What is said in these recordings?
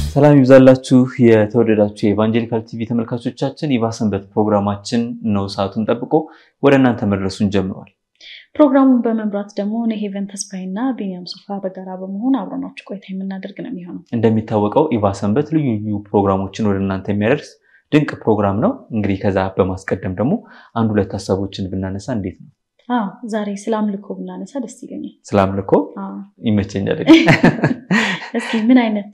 ሰላም ይብዛላችሁ የተወደዳችሁ የኢቫንጀሊካል ቲቪ ተመልካቾቻችን፣ የባሰንበት ፕሮግራማችን ነው ሰዓቱን ጠብቆ ወደ እናንተ መድረሱን ጀምሯል። ፕሮግራሙን በመምራት ደግሞ እኔ ሄቨን ተስፋይና ቢኒያም ሱፋ በጋራ በመሆን አብረናችሁ ቆይታ የምናደርግ ነው የሚሆነው። እንደሚታወቀው ኢቫሰንበት ልዩ ልዩ ፕሮግራሞችን ወደ እናንተ የሚያደርስ ድንቅ ፕሮግራም ነው። እንግዲህ ከዛ በማስቀደም ደግሞ አንድ ሁለት ሀሳቦችን ብናነሳ እንዴት ነው? አዎ ዛሬ ስለ አምልኮ ብናነሳ ደስ ይለኛል። ስለ አምልኮ አዎ። ይመቸኛል። እስኪ ምን አይነት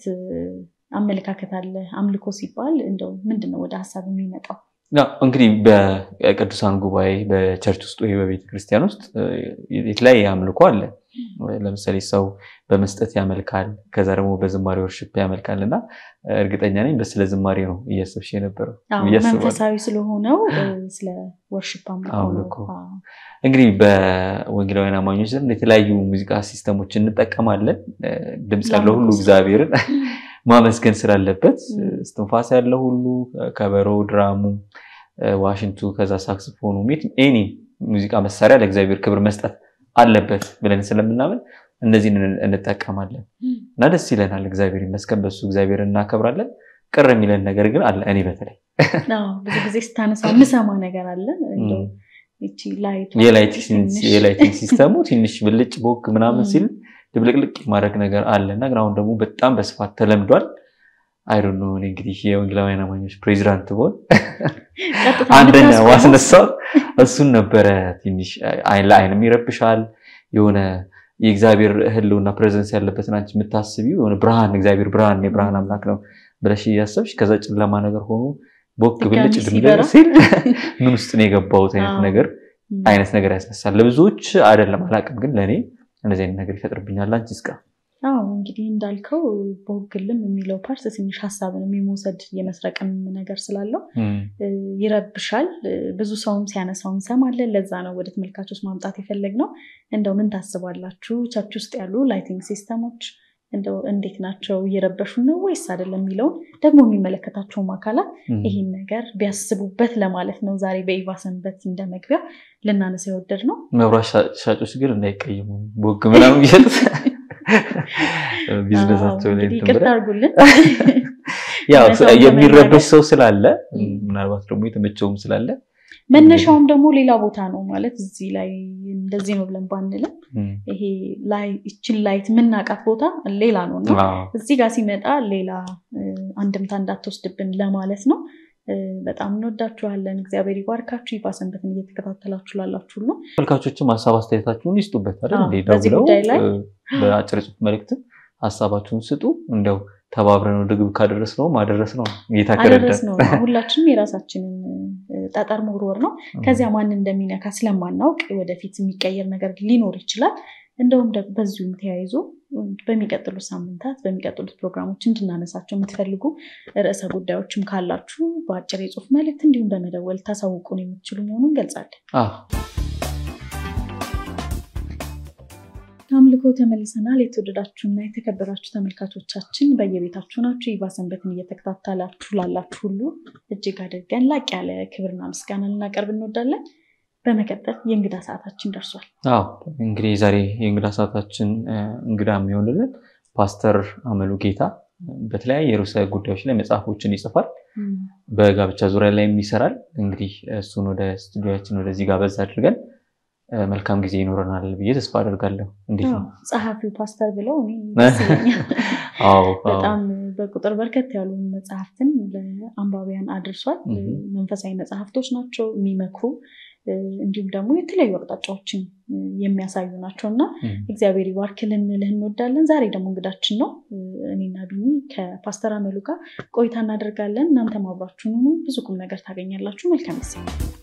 አመለካከት አለ? አምልኮ ሲባል እንደው ምንድን ነው ወደ ሀሳብ የሚመጣው? ያው እንግዲህ በቅዱሳን ጉባኤ በቸርች ውስጥ ወይ በቤተ ክርስቲያን ውስጥ የተለያየ አምልኮ አለ። ለምሳሌ ሰው በመስጠት ያመልካል፣ ከዛ ደግሞ በዝማሬ ወርሽፕ ያመልካል እና እርግጠኛ ነኝ በስለ ዝማሬ ነው እያሰብሽ የነበረው አዎ፣ ብዬ አስባለሁ። መንፈሳዊ ስለሆነው ስለ ወርሽፕ አምልኮ ነው። አምልኮ። አዎ። እንግዲህ በወንጌላውያን አማኞች ዘንድ የተለያዩ ሙዚቃ ሲስተሞች እንጠቀማለን። ድምፅ ያለው ሁሉ እግዚአብሔርን ማመስገን ስላለበት እስትንፋስ ያለው ሁሉ ከበሮ፣ ድራሙ፣ ዋሽንቱ፣ ከዛ ሳክስፎኑ ኤኒ ሙዚቃ መሳሪያ ለእግዚአብሔር ክብር መስጠት አለበት ብለን ስለምናምን እነዚህን እንጠቀማለን እና ደስ ይለናል። እግዚአብሔር ይመስገን በሱ እግዚአብሔር እናከብራለን። ቅር የሚለን ነገር ግን አለ። እኔ በተለይ አዎ፣ ብዙ ጊዜ ስታነሳ የምሰማ ነገር አለ እንደው ይቺ ላይቷ ትንሽ- የላይቲንግ ሲስተሙ ትንሽ ብልጭ ቦግ ምናምን ሲል ድብልቅልቅ የማድረግ ነገር አለ እና ግን አሁን ደግሞ በጣም በስፋት ተለምዷል። አይዶኖ እኔ እንግዲህ የወንጌላውያን አማኞች ፕሬዚዳንት ብሆን ቀጥታ አንደኛ የምታስቆመው ዋስነሳው እሱን ነበረ። ትንሽ አይን ለአይንም ይረብሻል። የሆነ የእግዚአብሔር ሕልውና ፕሬዘንስ ያለበትን አንቺ የምታስቢው የሆነ ብርሃን እግዚአብሔር ብርሃን የብርሃን አምላክ ነው ብለሽ እያሰብሽ ከዛ ጨለማ ነገር ሆኖ ቦግ ድጋሚ ብልጭ ሲበራ። ድምገር ሲል ምን ውስጥ ነው የገባሁት አይነት አዎ። ነገር ም። አይነት ነገር ያስነሳል። ለብዙዎች አይደለም አላውቅም፣ ግን ለእኔ እንደዚህ አይነት ነገር ይፈጥርብኛል። አንቺ እስከ አዎ እንግዲህ እንዳልከው በወግልም የሚለው ፓርት ትንሽ ሀሳብንም የመውሰድ የመስረቅም ነገር ስላለው እ፣ ይረብሻል። እ፣ ብዙ ሰውም ሲያነሳው እንሰማለን። ለዛ ነው ወደ ተመልካቾች ማምጣት የፈለግነው። እንደው ምን ታስባላችሁ? ቸርች ውስጥ ያሉ ላይቲንግ ሲስተሞች እንደው እንዴት ናቸው? እየረበሹ ነው ወይስ አይደለም የሚለውን ደግሞ የሚመለከታቸውም አካላት ይህን ነገር ቢያስቡበት ለማለት ነው ዛሬ በኢቫ ሰንበት እንደ መግቢያ ልናነሳ የወደድ ነው። መብራት ሻ- ሻጮች ግን እንዳይቀይሙ ቦግ ምናምን ቢሸጡት ቢዝነሳቸው ላይ እንግዲህ እንትን ይቅርታ ብለን አድርጉልን። ያው እውነታውን የሚረበሽ ሰው ስላለ ም። ምናልባት ደግሞ የተመቸውም ስላለ መነሻውም ደግሞ ሌላ ቦታ ነው ማለት እዚህ ላይ እንደዚህ ነው ብለን ባንልም ም፣ ይሄ ላይ ይችን ላይት የምናውቃት ቦታ ሌላ ነው እና አዎ፣ እዚህ ጋር ሲመጣ ሌላ እ፣ አንድምታ እንዳትወስድብን ለማለት ነው። እ፣ በጣም እንወዳችኋለን። እግዚአብሔር ይባርካችሁ። ይፋ ሰንበትን እየተከታተላችሁ ላላችሁ ሁሉ ተመልካቾችም ሀሳብ አስተያየታችሁን ይስጡበት አይደል አዎ፣ እንዴ? በዚህ ደውለው ጉዳይ ላይ እ፣ በአጭር ጽሑፍ መልእክትም ሀሳባችሁን ስጡ። እንደው ተባብረን ወደ ግብ ካደረስ ነው ማደረስ ነው ጌታ አደረስ ከረዳን። ነው። ሁላችንም የራሳችንን እ፣ ጠጠር መወርወር ነው። ከዚያ ማን እንደሚነካ ስለማናውቅ ወደፊት የሚቀየር ነገር ሊኖር ይችላል። እንደውም ደግሞ በዚሁም ተያይዞ በሚቀጥሉት ሳምንታት በሚቀጥሉት ፕሮግራሞች እንድናነሳቸው የምትፈልጉ ርዕሰ ጉዳዮችም ካላችሁ በአጭር የጽሁፍ መልእክት እንዲሁም በመደወል ታሳውቁን የምትችሉ መሆኑን እንገልጻለን። አዎ፣ አምልኮ ተመልሰናል። የተወደዳችሁና የተከበራችሁ ተመልካቾቻችን በየቤታችሁ ናችሁ። ኢቫ ሰንበትን እየተከታተላችሁ ላላችሁ ሁሉ እጅግ አድርገን ላቅ ያለ ክብርና ምስጋና ልናቀርብ እንወዳለን። በመቀጠል የእንግዳ ሰዓታችን ደርሷል። አዎ እንግዲህ ዛሬ የእንግዳ ሰዓታችን እ፣ እንግዳ የሚሆንልን ፓስተር አመሉ ጌታ በተለያየ ርዕሰ ጉዳዮች ላይ መጽሐፎችን ይጽፋል። በጋብቻ ዙሪያ ላይም ይሰራል። እንግዲህ እሱን ወደ ስቱዲዮችን ወደዚህ ጋበዝ አድርገን እ፣ መልካም ጊዜ ይኖረናል ብዬ ተስፋ አደርጋለሁ። እንዴት ነው? ጸሐፊው ፓስተር ብለው እኔ ደስ ይለኛል። አዎ አዎ። በጣም በቁጥር በርከት ያሉ መጽሐፍትን ለአንባቢያን አድርሷል። Mhm. መንፈሳዊ መጽሐፍቶች ናቸው የሚመክሩ እ፣ እንዲሁም ደግሞ የተለያዩ አቅጣጫዎችን እ፣ የሚያሳዩ ናቸው እና እም፣ እግዚአብሔር ይባርክ ልንልህ እንወዳለን። ዛሬ ደግሞ እንግዳችን ነው። እ፣ እኔና ቢኒ ከፓስተር አመሉ ጋር ቆይታ እናደርጋለን። እናንተም አብራችሁን ሁኑ። ብዙ ቁም ነገር ታገኛላችሁ። መልካም ጊዜ።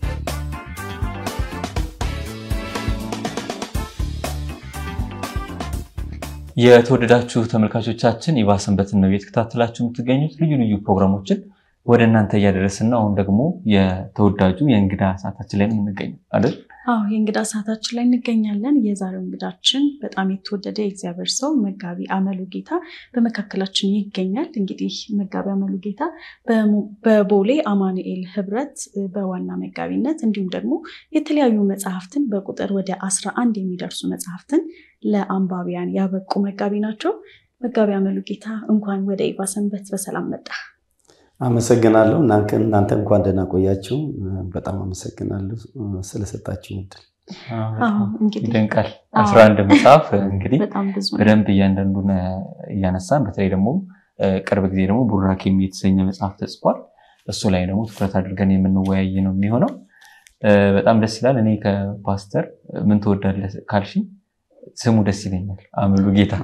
የተወደዳችሁ ተመልካቾቻችን ኢቫ ሰንበትን ነው እየተከታተላችሁ የምትገኙት። ልዩ ልዩ ፕሮግራሞችን ወደ እናንተ እያደረስን ነው። አሁን ደግሞ የተወዳጁ የእንግዳ ሰዓታችን ላይ ነው የምንገኘው አይደል? አዎ የእንግዳ ሰዓታችን ላይ እንገኛለን። የዛሬው እንግዳችን በጣም የተወደደ የእግዚአብሔር ሰው መጋቢ አመሉ ጌታ በመካከላችን ይገኛል። እንግዲህ መጋቢ አመሉ ጌታ በሙ- በቦሌ አማኑኤል ህብረት በዋና መጋቢነት እንዲሁም ደግሞ የተለያዩ መጽሐፍትን በቁጥር ወደ አስራ አንድ የሚደርሱ መጽሐፍትን ለአንባቢያን ያበቁ መጋቢ ናቸው። መጋቢ አመሉ ጌታ እንኳን ወደ ኢቫ ሰንበት በሰላም መጣ። አመሰግናለሁ። እናንተ እንኳን ደህና ቆያችሁ። በጣም አመሰግናለሁ ስለሰጣችሁ እድል። ይደንቃል። አስራ አንድ መጽሐፍ እንግዲህ በጣም ብዙ ነው። በደንብ እያንዳንዱን እያነሳን በተለይ ደግሞ ቅርብ ጊዜ ደግሞ ቡራኬም የተሰኘ መጽሐፍ ተጽፏል። እሱ ላይ ደግሞ ትኩረት አድርገን የምንወያይ ነው የሚሆነው። በጣም ደስ ይላል። እኔ ከፓስተር ምን ትወዳለህ ካልሽኝ ስሙ ደስ ይለኛል። አመሉ ጌታ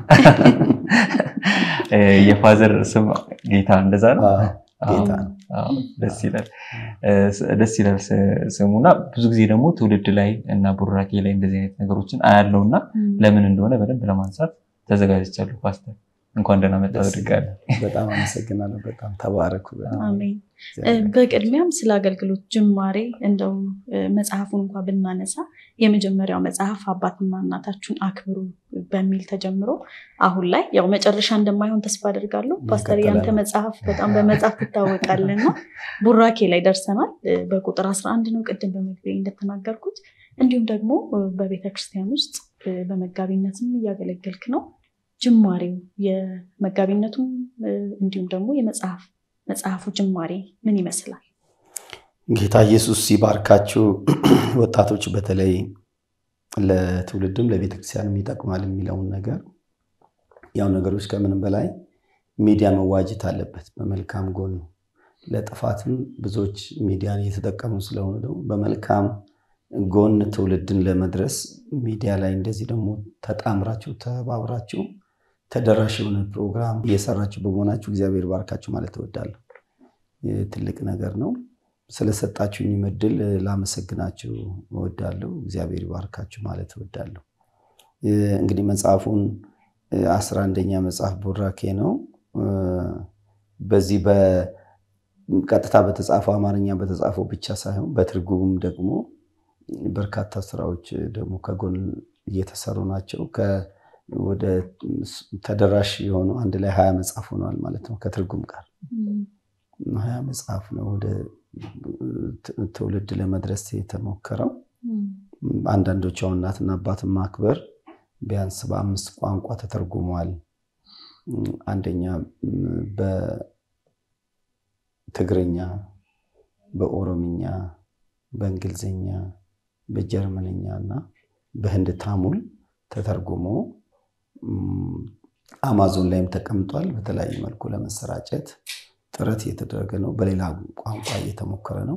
የፋዘር ስም ጌታ እንደዛ ነው። ጌታ ነው። አዎ፣ ደስ ይላል ደስ ይላል ስሙና ብዙ ጊዜ ደግሞ ትውልድ ላይ እና ቡራኬ ላይ እንደዚህ አይነት ነገሮችን አያለው እና ለምን እንደሆነ በደንብ ለማንሳት ተዘጋጅቻለሁ። ፓስተር እንኳን ደህና መጣ አድርጋለሁ። በጣም አመሰግናለሁ። በጣም ተባረኩ። አሜን። በቅድሚያም ስለ አገልግሎት ጅማሬ እንደው መጽሐፉን እንኳ ብናነሳ የመጀመሪያው መጽሐፍ አባትና እናታችሁን አክብሩ በሚል ተጀምሮ አሁን ላይ ያው መጨረሻ እንደማይሆን ተስፋ አደርጋለሁ። ፓስተር ያንተ መጽሐፍ በጣም በመጽሐፍ ትታወቃለና ቡራኬ ላይ ደርሰናል። በቁጥር 11 ነው ቅድም በመግቢያ እንደተናገርኩት። እንዲሁም ደግሞ በቤተክርስቲያን ውስጥ በመጋቢነትም እያገለገልክ ነው። ጅማሬው የመጋቢነቱም እንዲሁም ደግሞ የመጽሐፍ መጽሐፉ ጅማሬ ምን ይመስላል? ጌታ ኢየሱስ ሲባርካችሁ ወጣቶች በተለይ ለትውልድም ለቤተክርስቲያንም ይጠቅማል የሚለውን ነገር ያው ነገሮች ከምንም በላይ ሚዲያ መዋጀት አለበት በመልካም ጎኑ። ለጥፋትም ብዙዎች ሚዲያን እየተጠቀሙ ስለሆነ ደግሞ በመልካም ጎን ትውልድን ለመድረስ ሚዲያ ላይ እንደዚህ ደግሞ ተጣምራችሁ ተባብራችሁ ተደራሽ የሆነ ፕሮግራም እየሰራችሁ በመሆናችሁ እግዚአብሔር ባርካችሁ ማለት እወዳለሁ። ትልቅ ነገር ነው። ስለሰጣችሁኝ እድል ላመሰግናችሁ እወዳለሁ። እግዚአብሔር ባርካችሁ ማለት እወዳለሁ። እንግዲህ መጽሐፉን አስራ አንደኛ መጽሐፍ ቡራኬ ነው። በዚህ በቀጥታ በተጻፈው አማርኛ በተጻፈው ብቻ ሳይሆን በትርጉምም ደግሞ በርካታ ስራዎች ደግሞ ከጎን እየተሰሩ ናቸው። ወደ ተደራሽ የሆኑ አንድ ላይ ሀያ መጽሐፍ ሆነዋል ማለት ነው። ከትርጉም ጋር ሀያ መጽሐፍ ነው ወደ ትውልድ ለመድረስ የተሞከረው። አንዳንዶቹ አሁን እናትና አባትን ማክበር ቢያንስ በአምስት ቋንቋ ተተርጉሟል። አንደኛ በትግርኛ፣ በኦሮምኛ፣ በእንግሊዝኛ በጀርመንኛ እና በህንድ ታሙል ተተርጉሞ አማዞን ላይም ተቀምጧል። በተለያዩ መልኩ ለመሰራጨት ጥረት እየተደረገ ነው። በሌላ ቋንቋ እየተሞከረ ነው።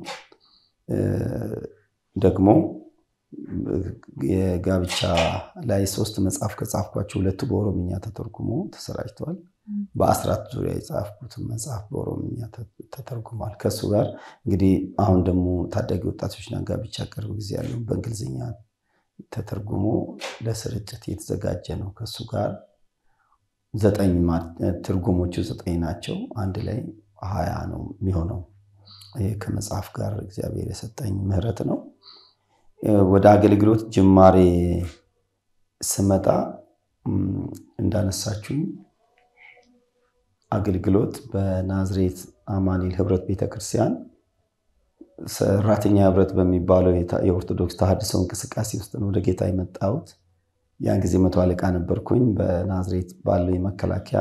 ደግሞ የጋብቻ ላይ ሶስት መጽሐፍ ከጻፍኳቸው ሁለቱ በኦሮምኛ ተተርጉሞ ተሰራጭተዋል። በአስራት ዙሪያ የጻፍኩትን መጽሐፍ በኦሮምኛ ተተርጉሟል። ከእሱ ጋር እንግዲህ አሁን ደግሞ ታዳጊ ወጣቶችና ጋብቻ ቅርብ ጊዜ ያለው በእንግሊዝኛ ተተርጉሞ ለስርጭት የተዘጋጀ ነው። ከእሱ ጋር ዘጠኝ ትርጉሞቹ ዘጠኝ ናቸው። አንድ ላይ ሀያ ነው የሚሆነው። ይህ ከመጽሐፍ ጋር እግዚአብሔር የሰጠኝ ምሕረት ነው። ወደ አገልግሎት ጅማሬ ስመጣ እንዳነሳችሁኝ አገልግሎት በናዝሬት አማኑኤል ህብረት ቤተክርስቲያን ሰራተኛ ህብረት በሚባለው የኦርቶዶክስ ተሐድሶ እንቅስቃሴ ውስጥ ነው ወደ ጌታ የመጣሁት። ያን ጊዜ መቶ አለቃ ነበርኩኝ። በናዝሬት ባለው የመከላከያ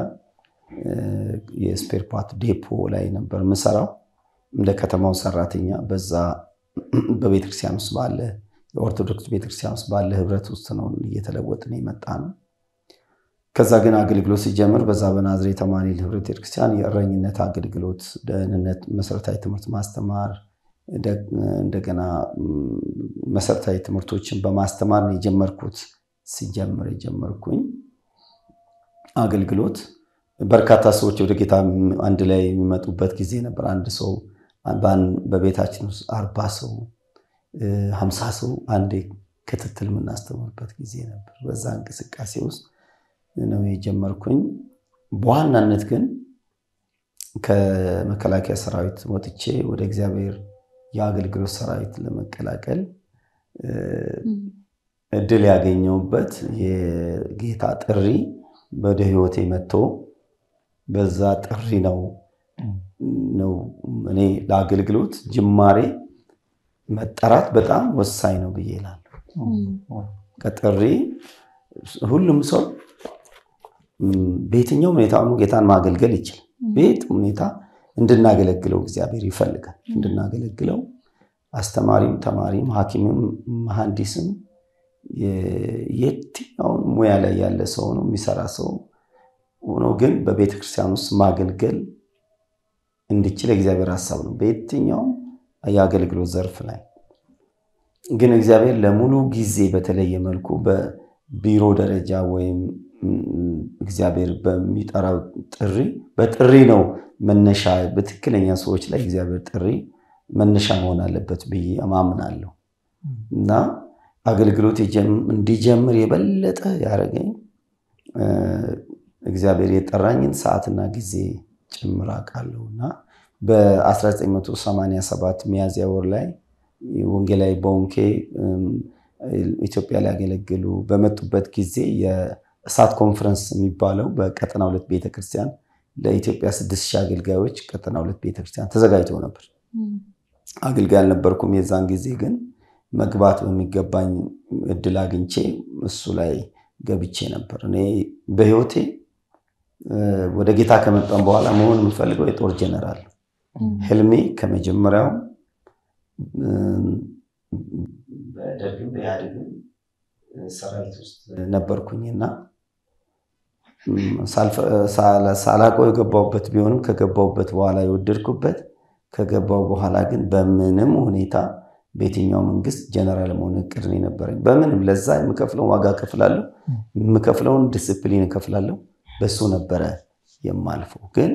የስፔር ፓርት ዴፖ ላይ ነበር የምሰራው እንደ ከተማው ሰራተኛ። በዛ በቤተክርስቲያን ውስጥ ባለ የኦርቶዶክስ ቤተክርስቲያን ውስጥ ባለ ህብረት ውስጥ ነው እየተለወጥን የመጣ ነው። ከዛ ግን አገልግሎት ሲጀምር በዛ በናዝሬት አማኑኤል ህብረት ቤተክርስቲያን የእረኝነት አገልግሎት፣ ደህንነት፣ መሰረታዊ ትምህርት ማስተማር እንደገና መሰረታዊ ትምህርቶችን በማስተማር ነው የጀመርኩት። ሲጀምር የጀመርኩኝ አገልግሎት በርካታ ሰዎች ወደ ጌታ አንድ ላይ የሚመጡበት ጊዜ ነበር። አንድ ሰው በቤታችን ውስጥ አርባ ሰው ሀምሳ ሰው አንዴ ክትትል የምናስተምርበት ጊዜ ነበር። በዛ እንቅስቃሴ ውስጥ ነው የጀመርኩኝ። በዋናነት ግን ከመከላከያ ሰራዊት ወጥቼ ወደ እግዚአብሔር የአገልግሎት ሰራዊት ለመቀላቀል እድል ያገኘውበት የጌታ ጥሪ ወደ ህይወቴ መጥቶ በዛ ጥሪ ነው ነው እኔ ለአገልግሎት ጅማሬ መጠራት በጣም ወሳኝ ነው ብዬ እላለሁ። ከጥሪ ሁሉም ሰው በየትኛውም ሁኔታ ሆኖ ጌታን ማገልገል ይችላል። በየትም ሁኔታ እንድናገለግለው እግዚአብሔር ይፈልጋል። እንድናገለግለው አስተማሪም፣ ተማሪም፣ ሐኪምም፣ መሐንዲስም የትኛውን ሙያ ላይ ያለ ሰው ነው የሚሰራ ሰው ሆኖ ግን በቤተ ክርስቲያን ውስጥ ማገልገል እንዲችል የእግዚአብሔር ሀሳብ ነው። በየትኛውም የአገልግሎት ዘርፍ ላይ ግን እግዚአብሔር ለሙሉ ጊዜ በተለየ መልኩ በቢሮ ደረጃ ወይም እግዚአብሔር በሚጠራው ጥሪ በጥሪ ነው መነሻ በትክክለኛ ሰዎች ላይ እግዚአብሔር ጥሪ መነሻ መሆን አለበት ብዬ አምናለሁ እና አገልግሎት እንዲጀምር የበለጠ ያደረገኝ እግዚአብሔር የጠራኝን ሰዓትና ጊዜ ጭምር አውቃለሁ እና በ1987 ሚያዝያ ወር ላይ ወንጌላዊ ቦንኬ ኢትዮጵያ ሊያገለግሉ በመጡበት ጊዜ የእሳት ኮንፈረንስ የሚባለው በቀጠና ሁለት ቤተክርስቲያን ለኢትዮጵያ ስድስት ሺህ አገልጋዮች ቀጠና ሁለት ቤተክርስቲያን ተዘጋጅተው ነበር። አገልጋይ አልነበርኩም የዛን ጊዜ ግን መግባት በሚገባኝ እድል አግኝቼ እሱ ላይ ገብቼ ነበር። እኔ በህይወቴ ወደ ጌታ ከመጣን በኋላ መሆን የምፈልገው የጦር ጀነራል ህልሜ ከመጀመሪያው በደርግም በኢህአዴግም ሰራዊት ውስጥ ነበርኩኝና ሳላውቀው የገባሁበት ቢሆንም ከገባሁበት በኋላ የወደድኩበት ከገባው በኋላ ግን በምንም ሁኔታ በየትኛው መንግስት ጀነራል መሆን እቅድ ነው የነበረኝ። በምንም ለዛ የምከፍለውን ዋጋ እከፍላለሁ፣ የምከፍለውን ዲስፕሊን እከፍላለሁ። በሱ ነበረ የማልፈው። ግን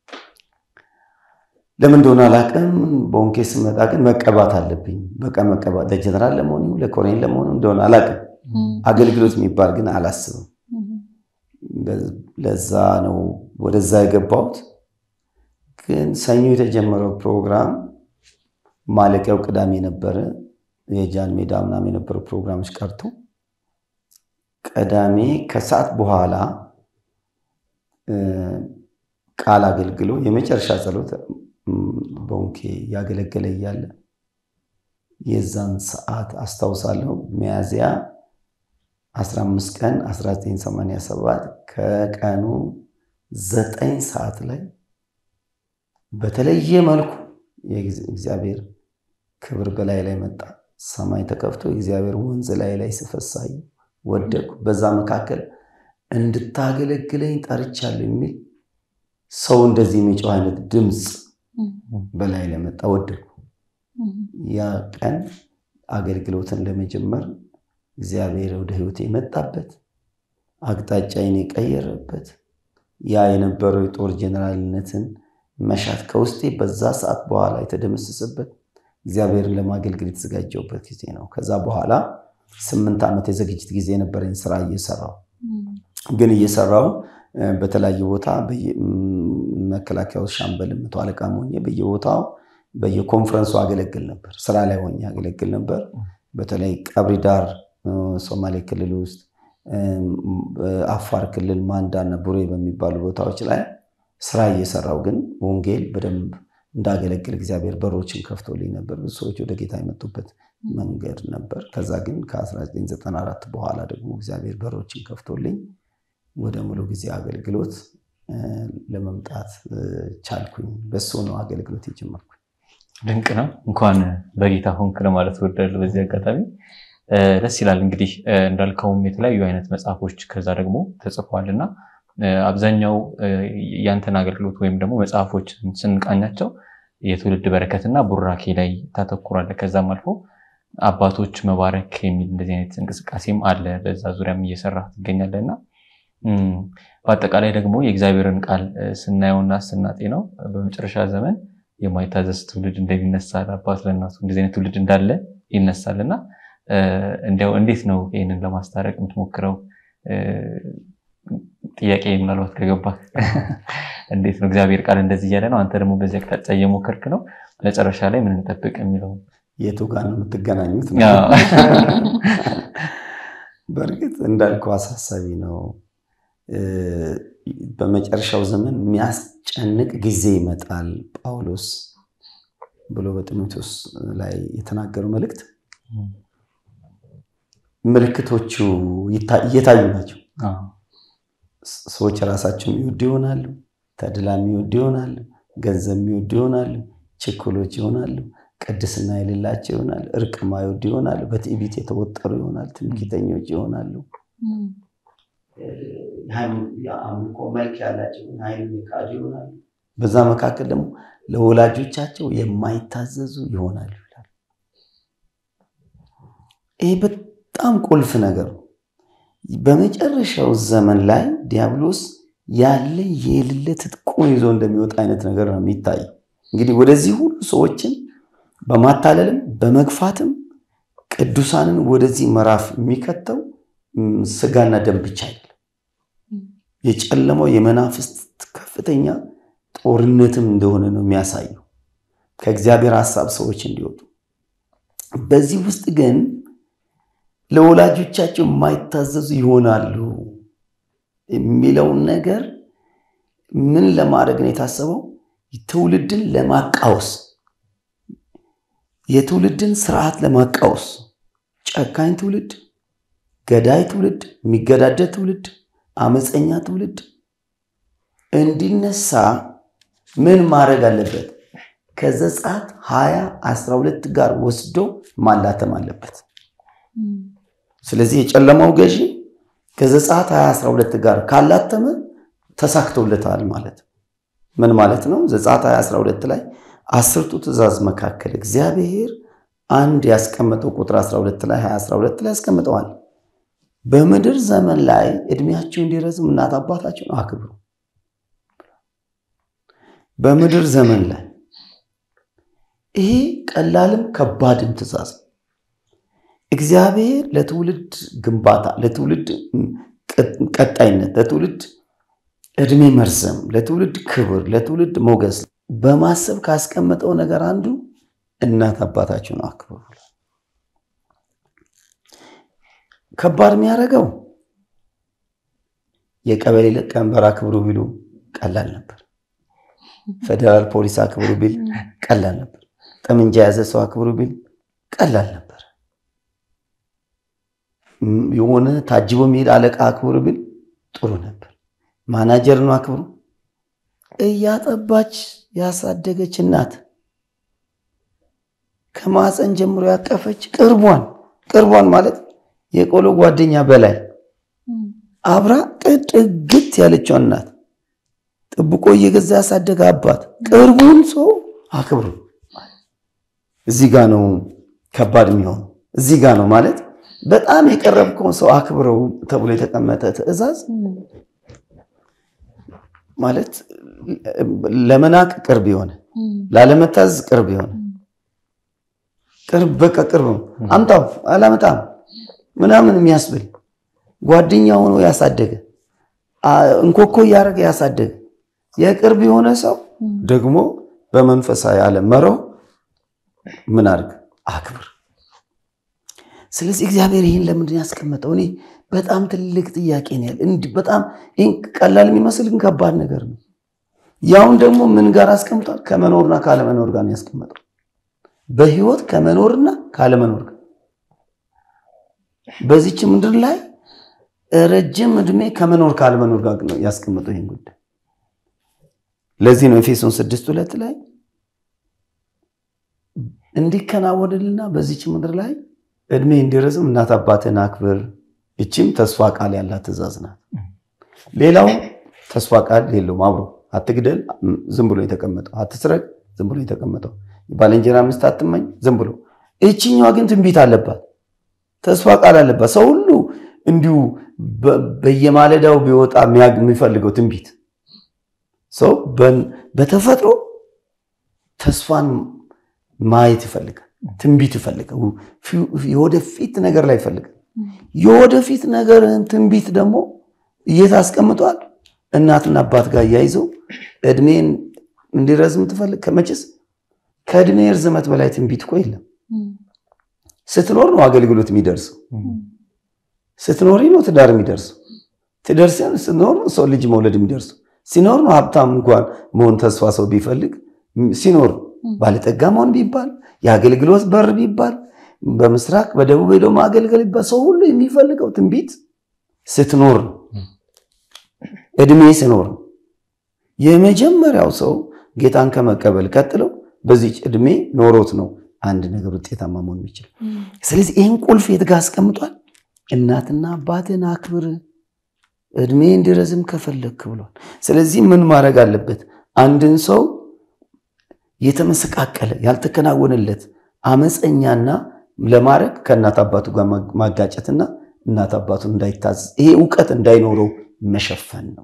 ለምን እንደሆነ አላውቅም። በወንኬ ስመጣ ግን መቀባት አለብኝ። በቃ መቀባት ለጀነራል ለመሆን ለኮሎኔል ለመሆን እንደሆነ አላውቅም። አገልግሎት የሚባል ግን አላስብም። ለዛ ነው ወደዛ የገባሁት። ግን ሰኞ የተጀመረው ፕሮግራም ማለቂያው ቅዳሜ ነበረ። የጃን ሜዳ ምናምን የነበሩ ፕሮግራሞች ቀርቶ ቅዳሜ ከሰዓት በኋላ ቃል አገልግሎ የመጨረሻ ጸሎት በወንኬ ያገለገለ እያለ የዛን ሰዓት አስታውሳለሁ። ሚያዝያ 15 ቀን 1987 ከቀኑ ዘጠኝ ሰዓት ላይ በተለየ መልኩ እግዚአብሔር ክብር በላይ ላይ መጣ። ሰማይ ተከፍቶ የእግዚአብሔር ወንዝ ላይ ላይ ስፈሳይ ወደቅኩ። በዛ መካከል እንድታገለግለኝ ጠርቻለሁ የሚል ሰው እንደዚህ የሚጮህ አይነት ድምፅ በላይ ላይ መጣ። ወደቅኩ። ያ ቀን አገልግሎትን ለመጀመር እግዚአብሔር ወደ ሕይወቴ የመጣበት አቅጣጫዬን የቀየረበት ያ የነበረው የጦር ጀኔራልነትን መሻት ከውስጤ በዛ ሰዓት በኋላ የተደመሰሰበት እግዚአብሔርን ለማገልገል የተዘጋጀውበት ጊዜ ነው። ከዛ በኋላ ስምንት ዓመት የዝግጅት ጊዜ የነበረኝ ስራ እየሰራው ግን እየሰራው በተለያየ ቦታ መከላከያ ውስጥ ሻምበል መቶ አለቃ ሆኜ በየቦታው በየኮንፈረንሱ አገለግል ነበር። ስራ ላይ ሆኜ አገለግል ነበር። በተለይ ቀብሪ ዳር ሶማሌ ክልል ውስጥ፣ አፋር ክልል ማንዳና ቡሬ በሚባሉ ቦታዎች ላይ ስራ እየሰራው ግን ወንጌል በደንብ እንዳገለግል እግዚአብሔር በሮችን ከፍቶልኝ ነበር። ብዙ ሰዎች ወደ ጌታ የመጡበት መንገድ ነበር። ከዛ ግን ከ1994 በኋላ ደግሞ እግዚአብሔር በሮችን ከፍቶልኝ ወደ ሙሉ ጊዜ አገልግሎት ለመምጣት ቻልኩኝ። በሱ ነው አገልግሎት የጀመርኩኝ። ድንቅ ነው። እንኳን በጌታ ሆንክ ለማለት እወዳለሁ በዚህ አጋጣሚ። ደስ ይላል። እንግዲህ እንዳልከውም የተለያዩ አይነት መጽሐፎች ከዛ ደግሞ ተጽፈዋል እና አብዛኛው ያንተን አገልግሎት ወይም ደግሞ መጽሐፎችን ስንቃኛቸው የትውልድ በረከትና ቡራኬ ላይ ታተኩራለህ። ከዛም አልፎ አባቶች መባረክ የሚል እንደዚህ አይነት እንቅስቃሴም አለ። በዛ ዙሪያም እየሰራ ትገኛለህ እና በአጠቃላይ ደግሞ የእግዚአብሔርን ቃል ስናየውና ስናጤነው በመጨረሻ ዘመን የማይታዘዝ ትውልድ እንደሚነሳ አባት ለእናቱ እንደዚህ አይነት ትውልድ እንዳለ ይነሳል እና እንዲያው እንዴት ነው ይህንን ለማስታረቅ የምትሞክረው? ጥያቄ ምናልባት ከገባ እንዴት ነው እግዚአብሔር ቃል እንደዚህ እያለ ነው፣ አንተ ደግሞ በዚህ አቅጣጫ እየሞከርክ ነው፣ መጨረሻ ላይ ምን እንጠብቅ የሚለው የቱ ጋር ነው የምትገናኙት? በእርግጥ እንዳልከው አሳሳቢ ነው። በመጨረሻው ዘመን የሚያስጨንቅ ጊዜ ይመጣል ጳውሎስ ብሎ በጢሞቴዎስ ላይ የተናገረው መልእክት ምልክቶቹ እየታዩ ናቸው። ሰዎች ራሳቸው የሚወዱ ይሆናሉ። ተድላ የሚወዱ ይሆናሉ። ገንዘብ የሚወዱ ይሆናሉ። ችኩሎች ይሆናሉ። ቅድስና የሌላቸው ይሆናሉ። እርቅ የማይወዱ ይሆናሉ። በትዕቢት የተወጠሩ ይሆናሉ። ትምክህተኞች ይሆናሉ። የአምልኮ መልክ ያላቸው ኃይልን የካዱ ይሆናሉ። በዛ መካከል ደግሞ ለወላጆቻቸው የማይታዘዙ ይሆናሉ ይላል። ይህ በጣም ቁልፍ ነገር ነው። በመጨረሻው ዘመን ላይ ዲያብሎስ ያለ የሌለ ትጥቁን ይዞ እንደሚወጣ አይነት ነገር ነው የሚታየው። እንግዲህ ወደዚህ ሁሉ ሰዎችን በማታለልም በመግፋትም ቅዱሳንን ወደዚህ ምዕራፍ የሚከተው ስጋና ደም ብቻ አይደለም። የጨለመው የመናፍስት ከፍተኛ ጦርነትም እንደሆነ ነው የሚያሳየው፣ ከእግዚአብሔር ሀሳብ ሰዎች እንዲወጡ። በዚህ ውስጥ ግን ለወላጆቻቸው የማይታዘዙ ይሆናሉ የሚለውን ነገር ምን ለማድረግ ነው የታሰበው? ትውልድን ለማቃወስ የትውልድን ስርዓት ለማቃወስ ጨካኝ ትውልድ፣ ገዳይ ትውልድ፣ የሚገዳደር ትውልድ፣ አመፀኛ ትውልድ እንዲነሳ ምን ማድረግ አለበት? ከዘጸአት ሀያ አስራ ሁለት ጋር ወስዶ ማላተም አለበት። ስለዚህ የጨለማው ገዢ ከዘጸአት 2012 ጋር ካላተመ ተሳክቶለታል ማለት ምን ማለት ነው? ዘጸአት 2012 ላይ አስርቱ ትእዛዝ መካከል እግዚአብሔር አንድ ያስቀመጠው ቁጥር 12 ላይ 2012 ላይ ያስቀምጠዋል። በምድር ዘመን ላይ እድሜያቸው እንዲረዝም እናት አባታቸውን አክብሩ። በምድር ዘመን ላይ ይሄ ቀላልም ከባድም ትእዛዝ ነው። እግዚአብሔር ለትውልድ ግንባታ፣ ለትውልድ ቀጣይነት፣ ለትውልድ እድሜ መርዘም፣ ለትውልድ ክብር፣ ለትውልድ ሞገስ በማሰብ ካስቀመጠው ነገር አንዱ እናት አባታችሁን አክብሩ። ከባድ የሚያደርገው የቀበሌ ሊቀመንበር አክብሩ ቢሉ ቀላል ነበር። ፌዴራል ፖሊስ አክብሩ ቢል ቀላል ነበር። ጠመንጃ የያዘ ሰው አክብሩ ቢል ቀላል ነበር። የሆነ ታጅቦ የሚሄድ አለቃ አክብሩ ቢል ጥሩ ነበር። ማናጀር ነው አክብሩ። እያጠባች ያሳደገች እናት ከማፀን ጀምሮ ያቀፈች ቅርቧን ቅርቧን ማለት የቆሎ ጓደኛ በላይ አብራ ጥግት ያለችው እናት ጥብቆ እየገዛ ያሳደገ አባት ቅርቡን ሰው አክብሩ። እዚህ ጋ ነው ከባድ የሚሆነው። እዚህ ጋ ነው ማለት በጣም የቀረብከውን ሰው አክብረው ተብሎ የተቀመጠ ትዕዛዝ ማለት ለመናቅ ቅርብ የሆነ ላለመታዘዝ ቅርብ የሆነ ቅርብ በቃ ቅርብ ነው። አምጣው አላመጣም ምናምን የሚያስብል ጓደኛ ሆኖ ያሳደገ እንኮኮ እያደረገ ያሳደገ የቅርብ የሆነ ሰው ደግሞ በመንፈሳዊ ዓለም መረው ምን አድርግ አክብር። ስለዚህ እግዚአብሔር ይህን ለምንድን ያስቀመጠው? እኔ በጣም ትልቅ ጥያቄ ነው ያለ። እንዲህ በጣም ይህን ቀላል የሚመስል ግን ከባድ ነገር ነው። ያውን ደግሞ ምን ጋር አስቀምጧል? ከመኖርና ካለመኖር ጋር ነው ያስቀመጠው። በህይወት ከመኖርና ካለመኖር ጋር በዚች ምድር ላይ ረጅም እድሜ ከመኖር ካለመኖር ጋር ነው ያስቀመጠው ይህን ጉዳይ። ለዚህ ነው ኤፌሶን ስድስት ሁለት ላይ እንዲከናወንልና በዚች ምድር ላይ እድሜ እንዲረዝም እናት አባትን አክብር። እችም ተስፋ ቃል ያላት ትእዛዝ ናት። ሌላው ተስፋ ቃል የለውም። አብሮ አትግደል ዝም ብሎ የተቀመጠው፣ አትስረቅ ዝም ብሎ የተቀመጠው፣ ባልንጀራ ሚስት አትመኝ ዝም ብሎ። እችኛዋ ግን ትንቢት አለባት፣ ተስፋ ቃል አለባት። ሰው ሁሉ እንዲሁ በየማለዳው ቢወጣ የሚፈልገው ትንቢት ሰው በተፈጥሮ ተስፋን ማየት ይፈልጋል። ትንቢት ይፈልጋል። የወደፊት ነገር ላይ ይፈልጋል። የወደፊት ነገርን ትንቢት ደግሞ እየት አስቀምጧል? እናትና አባት ጋር እያይዘው እድሜን እንዲረዝም ትፈልግ። ከመቼስ ከእድሜ ርዝመት በላይ ትንቢት እኮ የለም። ስትኖር ነው አገልግሎት የሚደርሰው። ስትኖሪ ነው ትዳር የሚደርሰው። ትደርስ ስትኖር ነው ሰው ልጅ መውለድ የሚደርሰው። ሲኖር ነው ሀብታም እንኳን መሆን ተስፋ ሰው ቢፈልግ ሲኖር ባለጠጋ መሆን ቢባል የአገልግሎት በር ቢባል በምስራቅ በደቡብ ሄዶ ማገልገል ቢባል ሰው ሁሉ የሚፈልገው ትንቢት ስትኖር ነው። እድሜ ስኖር ነው። የመጀመሪያው ሰው ጌታን ከመቀበል ቀጥለው በዚች እድሜ ኖሮት ነው አንድ ነገር ውጤታማ መሆን የሚችል። ስለዚህ ይህን ቁልፍ የት ጋር አስቀምጧል? እናትና አባትን አክብር እድሜ እንዲረዝም ከፈለግክ ብሏል። ስለዚህ ምን ማድረግ አለበት? አንድን ሰው የተመሰቃቀለ ያልተከናወነለት አመፀኛና ለማድረግ ከእናት አባቱ ጋር ማጋጨትና እናት አባቱ እንዳይታዘዝ ይሄ እውቀት እንዳይኖረው መሸፈን ነው።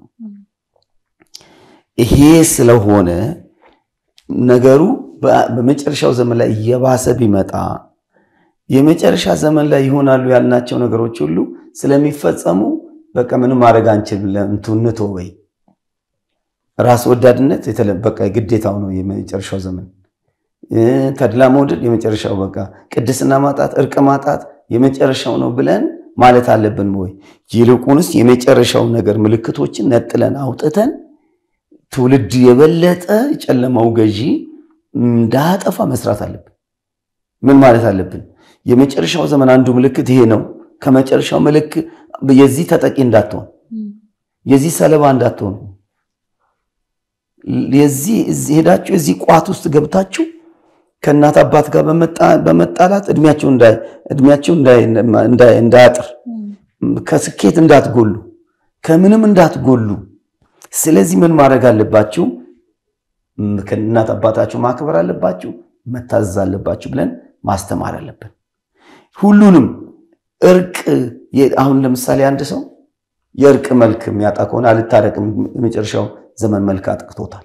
ይሄ ስለሆነ ነገሩ በመጨረሻው ዘመን ላይ እየባሰ ቢመጣ የመጨረሻ ዘመን ላይ ይሆናሉ ያልናቸው ነገሮች ሁሉ ስለሚፈጸሙ በቃ ምንም ማድረግ አንችልም፣ እንትንቶ ወይ ራስ ወዳድነት በቃ ግዴታው ነው የመጨረሻው ዘመን። ተድላ መውደድ የመጨረሻው በቃ ቅድስና ማጣት፣ እርቅ ማጣት የመጨረሻው ነው ብለን ማለት አለብን ወይ? ይልቁንስ የመጨረሻው ነገር ምልክቶችን ነጥለን አውጥተን ትውልድ የበለጠ ጨለማው ገዢ እንዳያጠፋ መስራት አለብን። ምን ማለት አለብን? የመጨረሻው ዘመን አንዱ ምልክት ይሄ ነው። ከመጨረሻው ምልክት የዚህ ተጠቂ እንዳትሆን፣ የዚህ ሰለባ እንዳትሆኑ፣ የዚህ ሄዳችሁ የዚህ ቋት ውስጥ ገብታችሁ ከእናት አባት ጋር በመጣላት እድሜያችሁ እንዳያጥር፣ ከስኬት እንዳትጎሉ፣ ከምንም እንዳትጎሉ። ስለዚህ ምን ማድረግ አለባችሁ? ከእናት አባታችሁ ማክበር አለባችሁ፣ መታዘዝ አለባችሁ ብለን ማስተማር አለብን። ሁሉንም እርቅ አሁን ለምሳሌ አንድ ሰው የእርቅ መልክ የሚያጣ ከሆነ አልታረቅም፣ የመጨረሻው ዘመን መልክ አጥቅቶታል።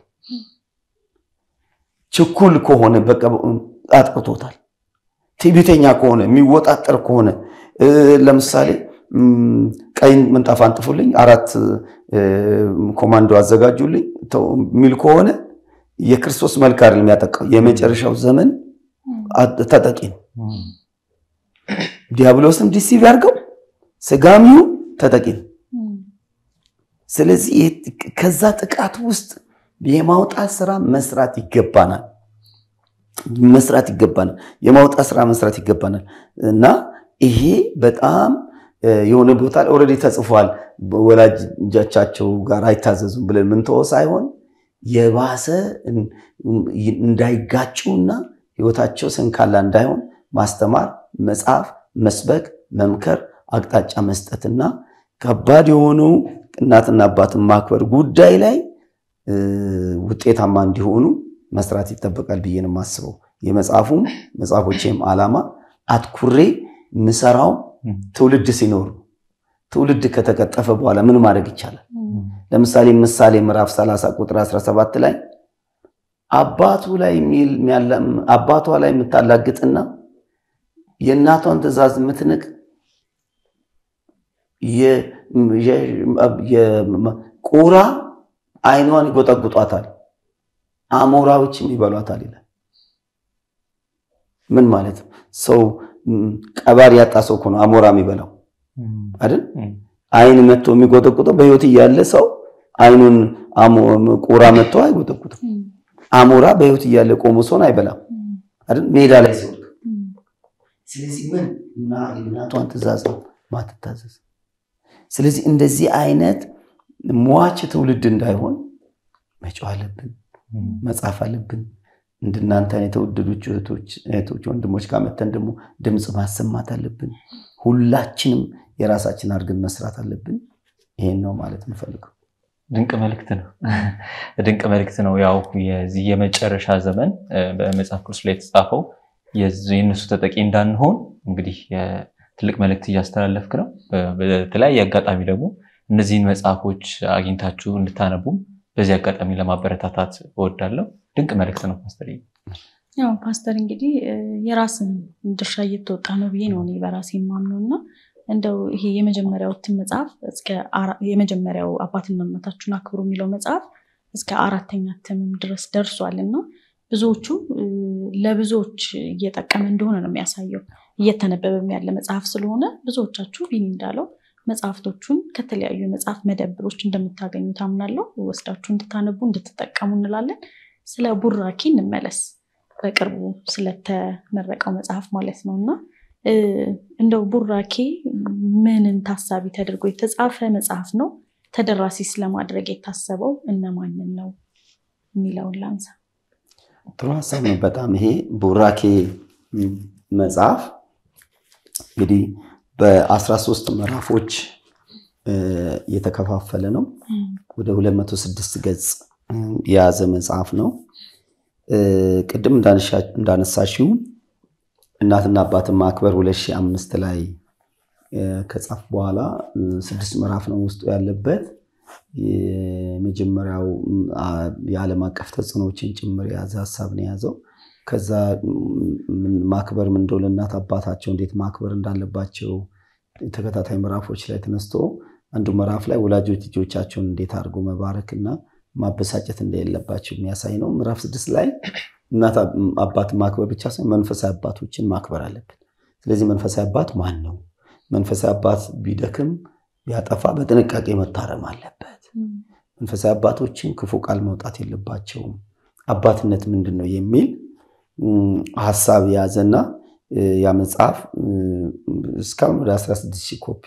ችኩል ከሆነ በቃ አጥቅቶታል። ትዕቢተኛ ከሆነ የሚወጣጠር ከሆነ ለምሳሌ ቀይ ምንጣፍ አንጥፉልኝ፣ አራት ኮማንዶ አዘጋጁልኝ የሚል ከሆነ የክርስቶስ መልክ አይደለም የሚያጠቃው፣ የመጨረሻው ዘመን ተጠቂ ነው። ዲያብሎስም ዲሲቭ ያርገው ስጋሚው ተጠቂ ነው። ስለዚህ ከዛ ጥቃት ውስጥ የማውጣት ስራ መስራት ይገባናል መስራት ይገባናል። የማውጣት ስራ መስራት ይገባናል እና ይሄ በጣም የሆነ ቦታ ላይ ኦልሬዲ ተጽፏል። ወላጆቻቸው ጋር አይታዘዙም ብለን ምንተወው ሳይሆን የባሰ እንዳይጋጩና ህይወታቸው ሰንካላ እንዳይሆን ማስተማር፣ መጽሐፍ፣ መስበክ፣ መምከር፣ አቅጣጫ መስጠትና ከባድ የሆኑ እናትና አባትን ማክበር ጉዳይ ላይ ውጤታማ እንዲሆኑ መስራት ይጠበቃል ብዬ ነው የማስበው። የመጽሐፉም መጽሐፎቼም ዓላማ አትኩሬ ምሰራው ትውልድ ሲኖር ትውልድ ከተቀጠፈ በኋላ ምን ማድረግ ይቻላል? ለምሳሌ ምሳሌ ምዕራፍ 30 ቁጥር 17 ላይ አባቱ ላይ አባቷ ላይ የምታላግጥና የእናቷን ትእዛዝ የምትንቅ ቁራ አይኗን ይጎጠጉጧታል፣ አሞራዎችም ይበሏታል ይላል። ምን ማለት ነው? ሰው ቀባሪ ያጣ ሰው እኮ ነው አሞራ የሚበላው አይደል? አይን መጥቶ የሚጎጠቁጠው በህይወት እያለ ሰው አይኑን ቁራ መጥቶ አይጎጠቁጥም። አሞራ በህይወት እያለ ቆሞ ሰውን አይበላም አይደል? ሜዳ ላይ ሲወድቅ። ስለዚህ ምን እና እናቷን ትእዛዝ ነው ማትታዘዝ። ስለዚህ እንደዚህ አይነት ሟች ትውልድ እንዳይሆን መጫው አለብን፣ መጻፍ አለብን። እንደናንተ የተወደዶች እህቶች ወንድሞች ጋር መተን ደግሞ ድምፅ ማሰማት አለብን። ሁላችንም የራሳችን አድርገን መስራት አለብን። ይሄን ነው ማለት የምፈልገው። ድንቅ መልእክት ነው። ድንቅ መልእክት ነው። ያው የዚህ የመጨረሻ ዘመን በመጽሐፍ ቅዱስ ላይ የተጻፈው የእነሱ ተጠቂ እንዳንሆን እንግዲህ ትልቅ መልእክት እያስተላለፍክ ነው። በተለያየ አጋጣሚ ደግሞ እነዚህን መጽሐፎች አግኝታችሁ እንድታነቡም በዚህ አጋጣሚ ለማበረታታት እወዳለሁ። ድንቅ መልእክት ነው ፓስተር። ያው ፓስተር እንግዲህ የራስን ድርሻ እየተወጣ ነው ብዬ ነው እኔ በራሴ የማምነው እና እንደው ይሄ የመጀመሪያው እትም መጽሐፍ እስከ የመጀመሪያው አባትና እናታችሁን አክብሩ የሚለው መጽሐፍ እስከ አራተኛ እትምም ድረስ ደርሷል እና ብዙዎቹ ለብዙዎች እየጠቀመ እንደሆነ ነው የሚያሳየው። እየተነበበም ያለ መጽሐፍ ስለሆነ ብዙዎቻችሁ ቢኒ እንዳለው መጽሐፍቶቹን ከተለያዩ የመጽሐፍ መደብሮች እንደምታገኙ ታምናለሁ። ወስዳችሁ እንድታነቡ እንድትጠቀሙ እንላለን። ስለ ቡራኪ እንመለስ። በቅርቡ ስለተመረቀው መጽሐፍ ማለት ነው እና እንደው ቡራኬ ምንን ታሳቢ ተደርጎ የተጻፈ መጽሐፍ ነው? ተደራሲስ ለማድረግ የታሰበው እነማንን ነው የሚለውን ላንሳ። ጥሩ ሀሳብ ነው በጣም ይሄ ቡራኬ መጽሐፍ እንግዲህ በ13 ምዕራፎች የተከፋፈለ ነው። ወደ 206 ገጽ የያዘ መጽሐፍ ነው። ቅድም እንዳነሳሽው እናትና አባትን ማክበር 2005 ላይ ከጻፍ በኋላ ስድስት ምዕራፍ ነው ውስጡ ያለበት። የመጀመሪያው የዓለም አቀፍ ተጽዕኖዎችን ጭምር የያዘ ሀሳብ ነው የያዘው። ከዛ ማክበር ምን እንደሆነ እናት አባታቸው እንዴት ማክበር እንዳለባቸው ተከታታይ ምዕራፎች ላይ ተነስቶ አንዱ ምዕራፍ ላይ ወላጆች ልጆቻቸውን እንዴት አድርጎ መባረክና ማበሳጨት እንደሌለባቸው የሚያሳይ ነው። ምዕራፍ ስድስት ላይ እናት አባት ማክበር ብቻ ሳይሆን መንፈሳዊ አባቶችን ማክበር አለብን። ስለዚህ መንፈሳዊ አባት ማን ነው? መንፈሳዊ አባት ቢደክም ቢያጠፋ በጥንቃቄ መታረም አለበት። መንፈሳዊ አባቶችን ክፉ ቃል መውጣት የለባቸውም። አባትነት ምንድን ነው የሚል ሀሳብ የያዘና ያ መጽሐፍ እስካሁን ወደ 16 ሺህ ኮፒ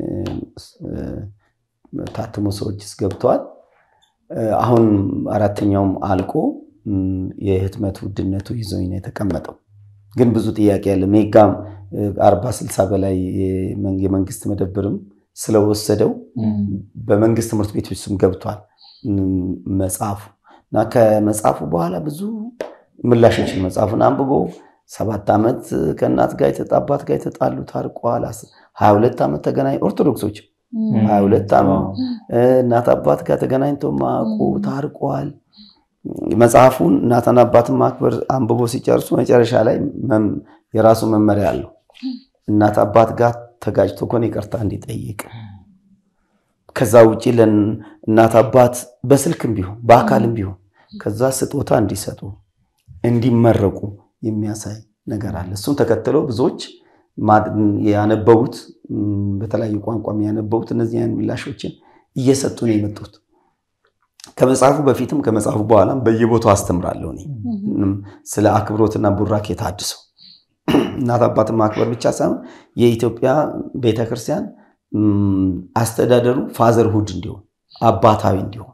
ታትሞ ሰዎች ውስጥ ገብተዋል። አሁን አራተኛውም አልቆ የህትመት ውድነቱ ይዞኝ ነው የተቀመጠው። ግን ብዙ ጥያቄ ያለ ሜጋም አርባ ስልሳ በላይ የመንግስት መደብርም ስለወሰደው በመንግስት ትምህርት ቤቶች ስም ገብቷል መጽሐፉ እና ከመጽሐፉ በኋላ ብዙ ምላሾችን መጽሐፉን አንብቦ ሰባት ዓመት ከእናት ጋር አባት ጋር የተጣሉ ታርቀዋል። ሀያ ሁለት ዓመት ተገናኝ ኦርቶዶክሶች ሀያ ሁለት ዓመት እናት አባት ጋር ተገናኝተው ማቁ ታርቀዋል። መጽሐፉን እናትና አባትን ማክበር አንብቦ ሲጨርሱ መጨረሻ ላይ የራሱ መመሪያ አለው። እናት አባት ጋር ተጋጭቶ ከሆነ ይቅርታ እንዲጠይቅ፣ ከዛ ውጭ ለእናት አባት በስልክም ቢሆን በአካልም ቢሆን ከዛ ስጦታ እንዲሰጡ እንዲመረቁ የሚያሳይ ነገር አለ። እሱም ተከትለው ብዙዎች ያነበቡት በተለያዩ ቋንቋም ያነበቡት እነዚህ አይነት ምላሾችን እየሰጡ ነው የመጡት። ከመጽሐፉ በፊትም ከመጽሐፉ በኋላም በየቦታው አስተምራለሁ እኔ ስለ አክብሮትና ቡራኬ ታድሶ እናት አባትን ማክበር ብቻ ሳይሆን የኢትዮጵያ ቤተክርስቲያን አስተዳደሩ ፋዘርሁድ እንዲሆን አባታዊ እንዲሆን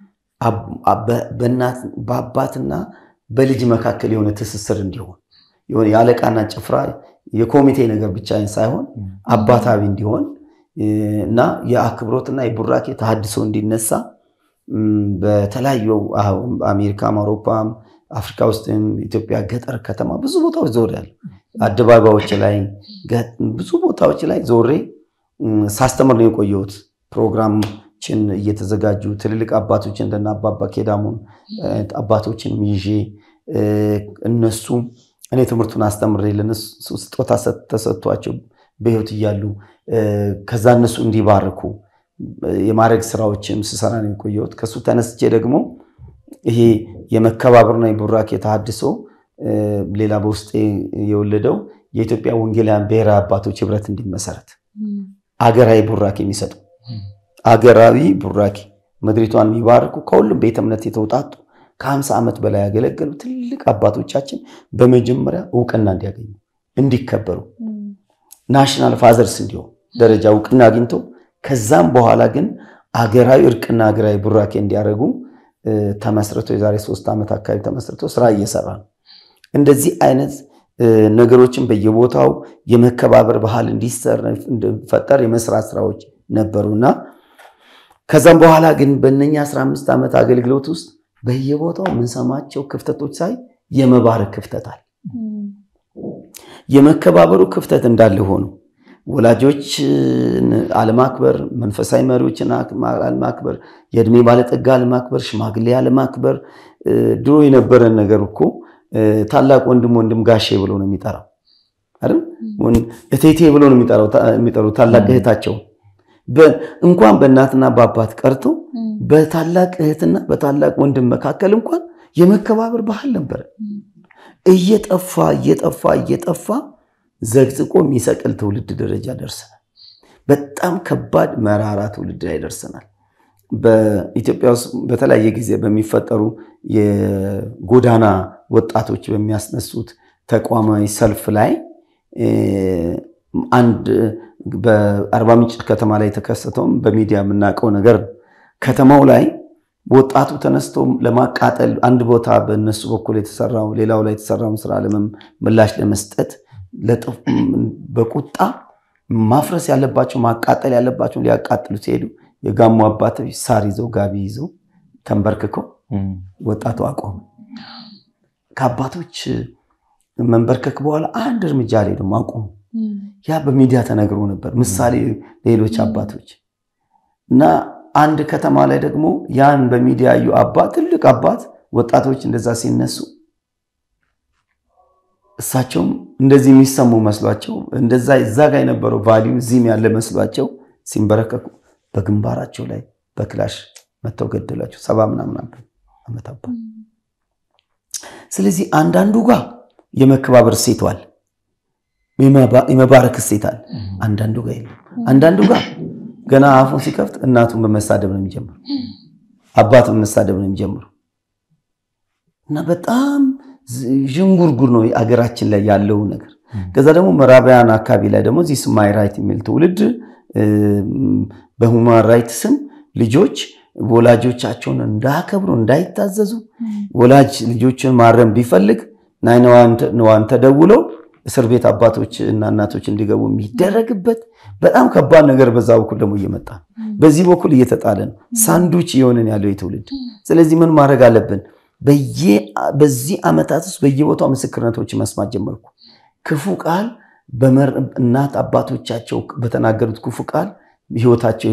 በአባትና በልጅ መካከል የሆነ ትስስር እንዲሆን የሆነ የአለቃና ጭፍራ የኮሚቴ ነገር ብቻ ሳይሆን አባታዊ እንዲሆን እና የአክብሮትና የቡራኬ ተሃድሶ እንዲነሳ በተለያዩ አሜሪካም፣ አውሮፓም፣ አፍሪካ ውስጥም ኢትዮጵያ ገጠር ከተማ ብዙ ቦታዎች ዞር ያለ አደባባዮች ላይ ብዙ ቦታዎች ላይ ዞሬ ሳስተምር ነው የቆየሁት። ፕሮግራሞችን እየተዘጋጁ ትልልቅ አባቶች እንደና አባባ ኬዳሙን አባቶችንም ይዤ እነሱም እኔ ትምህርቱን አስተምሬ ለነሱ ስጦታ ተሰጥቷቸው በሕይወት እያሉ ከዛ እነሱ እንዲባርኩ የማድረግ ስራዎችም ስሰራ ነው የቆየሁት። ከሱ ተነስቼ ደግሞ ይሄ የመከባበርና የቡራኬ ተሃድሶ ሌላ በውስጤ የወለደው የኢትዮጵያ ወንጌላውያን ብሔራዊ አባቶች ህብረት እንዲመሰረት አገራዊ ቡራኬ የሚሰጡ አገራዊ ቡራኬ ምድሪቷን የሚባርኩ ከሁሉም ቤተ እምነት የተውጣጡ ከሀምሳ ዓመት በላይ ያገለገሉ ትልቅ አባቶቻችን በመጀመሪያ እውቅና እንዲያገኙ እንዲከበሩ ናሽናል ፋዘርስ እንዲሆን ደረጃ እውቅና አግኝተው ከዛም በኋላ ግን አገራዊ እርቅና አገራዊ ቡራኬ እንዲያደርጉ ተመስርቶ የዛሬ ሶስት ዓመት አካባቢ ተመስርቶ ስራ እየሰራ ነው። እንደዚህ አይነት ነገሮችን በየቦታው የመከባበር ባህል እንዲፈጠር የመስራት ስራዎች ነበሩና ከዛም በኋላ ግን በእነኛ 15 ዓመት አገልግሎት ውስጥ በየቦታው የምንሰማቸው ክፍተቶች ሳይ የመባረክ ክፍተት አለ። የመከባበሩ ክፍተት እንዳለ ሆኖ ወላጆች አለማክበር፣ መንፈሳዊ መሪዎችን አለማክበር፣ የእድሜ ባለጠጋ አለማክበር፣ ሽማግሌ አለማክበር። ድሮ የነበረን ነገር እኮ ታላቅ ወንድም ወንድም ጋሼ ብሎ ነው የሚጠራው አይደል? እቴቴ ብሎ ነው የሚጠሩ ታላቅ እህታቸው። እንኳን በእናትና በአባት ቀርቶ በታላቅ እህትና በታላቅ ወንድም መካከል እንኳን የመከባበር ባህል ነበረ። እየጠፋ እየጠፋ እየጠፋ ዘግዝቆ የሚሰቅል ትውልድ ደረጃ ደርሰናል። በጣም ከባድ መራራ ትውልድ ላይ ደርሰናል። በኢትዮጵያ ውስጥ በተለያየ ጊዜ በሚፈጠሩ የጎዳና ወጣቶች በሚያስነሱት ተቋማዊ ሰልፍ ላይ አንድ በአርባ ምንጭ ከተማ ላይ የተከሰተውም በሚዲያ የምናውቀው ነገር ነው። ከተማው ላይ ወጣቱ ተነስቶ ለማቃጠል አንድ ቦታ በእነሱ በኩል የተሰራው ሌላው ላይ የተሰራውን ስራ ምላሽ ለመስጠት በቁጣ ማፍረስ ያለባቸው ማቃጠል ያለባቸው ሊያቃጥሉ ሲሄዱ የጋሞ አባቶች ሳር ይዘው ጋቢ ይዘው ተንበርክከው ወጣቱ አቆመ። ከአባቶች መንበርከክ በኋላ አንድ እርምጃ ላይ ደግሞ አቆሙ። ያ በሚዲያ ተነግሮ ነበር፣ ምሳሌ ሌሎች አባቶች እና አንድ ከተማ ላይ ደግሞ ያን በሚዲያ ያዩ አባት ትልቅ አባት ወጣቶች እንደዛ ሲነሱ እሳቸውም እንደዚህ የሚሰሙ መስሏቸው እንደዛ እዛ ጋር የነበረው ቫሊዩ እዚህም ያለ መስሏቸው ሲንበረከኩ በግንባራቸው ላይ በክላሽ መተው ገደሏቸው። ሰባ ምናምን ዓመት አባት። ስለዚህ አንዳንዱ ጋር የመከባበር እሴት አለ፣ የመባረክ እሴት አለ። አንዳንዱ ጋር የለም። አንዳንዱ ጋር ገና አፉን ሲከፍት እናቱን በመሳደብ ነው የሚጀምሩ፣ አባቱን በመሳደብ ነው የሚጀምሩ እና በጣም ዥንጉርጉር ነው አገራችን ላይ ያለው ነገር። ከዛ ደግሞ ምዕራባውያን አካባቢ ላይ ደግሞ ዚህ ማይ ራይት የሚል ትውልድ በሁማን ራይት ስም ልጆች ወላጆቻቸውን እንዳከብሩ እንዳይታዘዙ ወላጅ ልጆችን ማረም ቢፈልግ ናይነዋን ተደውለው እስር ቤት አባቶች እና እናቶች እንዲገቡ የሚደረግበት በጣም ከባድ ነገር በዛ በኩል ደግሞ እየመጣ ነው። በዚህ በኩል እየተጣለ ነው። ሳንዱች እየሆንን ያለው የትውልድ ስለዚህ ምን ማድረግ አለብን? በዚህ ዓመታት ውስጥ በየቦታው ምስክርነቶች መስማት ጀመርኩ። ክፉ ቃል እናት አባቶቻቸው በተናገሩት ክፉ ቃል ህይወታቸው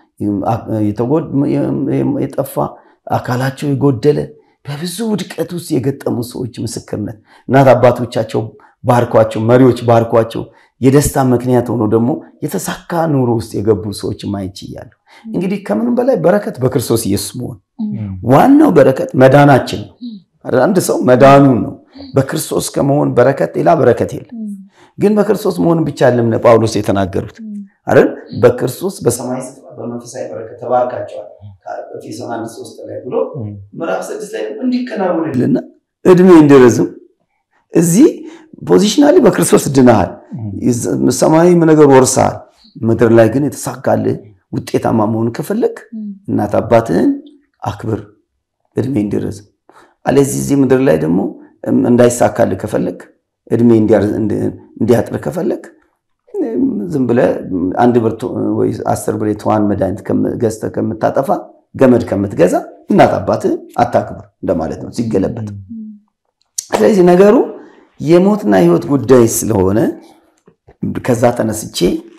የጠፋ አካላቸው የጎደለ በብዙ ውድቀት ውስጥ የገጠሙ ሰዎች ምስክርነት እናት አባቶቻቸው ባርኳቸው፣ መሪዎች ባርኳቸው የደስታ ምክንያት ሆኖ ደግሞ የተሳካ ኑሮ ውስጥ የገቡ ሰዎች ማየት ችያለሁ። እንግዲህ ከምንም በላይ በረከት በክርስቶስ ኢየሱስ መሆን ዋናው በረከት መዳናችን ነው። አንድ ሰው መዳኑን ነው። በክርስቶስ ከመሆን በረከት ሌላ በረከት የለም። ግን በክርስቶስ መሆን ብቻ አለም ጳውሎስ የተናገሩት አይደል? በክርስቶስ በሰማይ ስፍራ በመንፈሳዊ በረከት ተባርካቸዋል ኤፌሶን አንድ ሶስት ላይ ብሎ ምዕራፍ ስድስት ላይ እንዲከናወንልና እድሜ እንዲረዝም እዚህ ፖዚሽናሊ በክርስቶስ ድናሃል፣ ሰማያዊ ነገር ወርሰሃል። ምድር ላይ ግን የተሳካልህ ውጤታማ መሆን ከፈለግ እናት አባትህን አክብር፣ እድሜ እንዲረዝም። አለዚህ እዚህ ምድር ላይ ደግሞ እንዳይሳካልህ ከፈለግ እድሜ እንዲያጥር ከፈለግ ዝም ብለህ አንድ ብር ወይ አስር ብር የተዋን መድኃኒት ገዝተህ ከምታጠፋ ገመድ ከምትገዛ እናት አባትህን አታክብር እንደማለት ነው ሲገለበጥ። ስለዚህ ነገሩ የሞትና የህይወት ጉዳይ ስለሆነ ከዛ ተነስቼ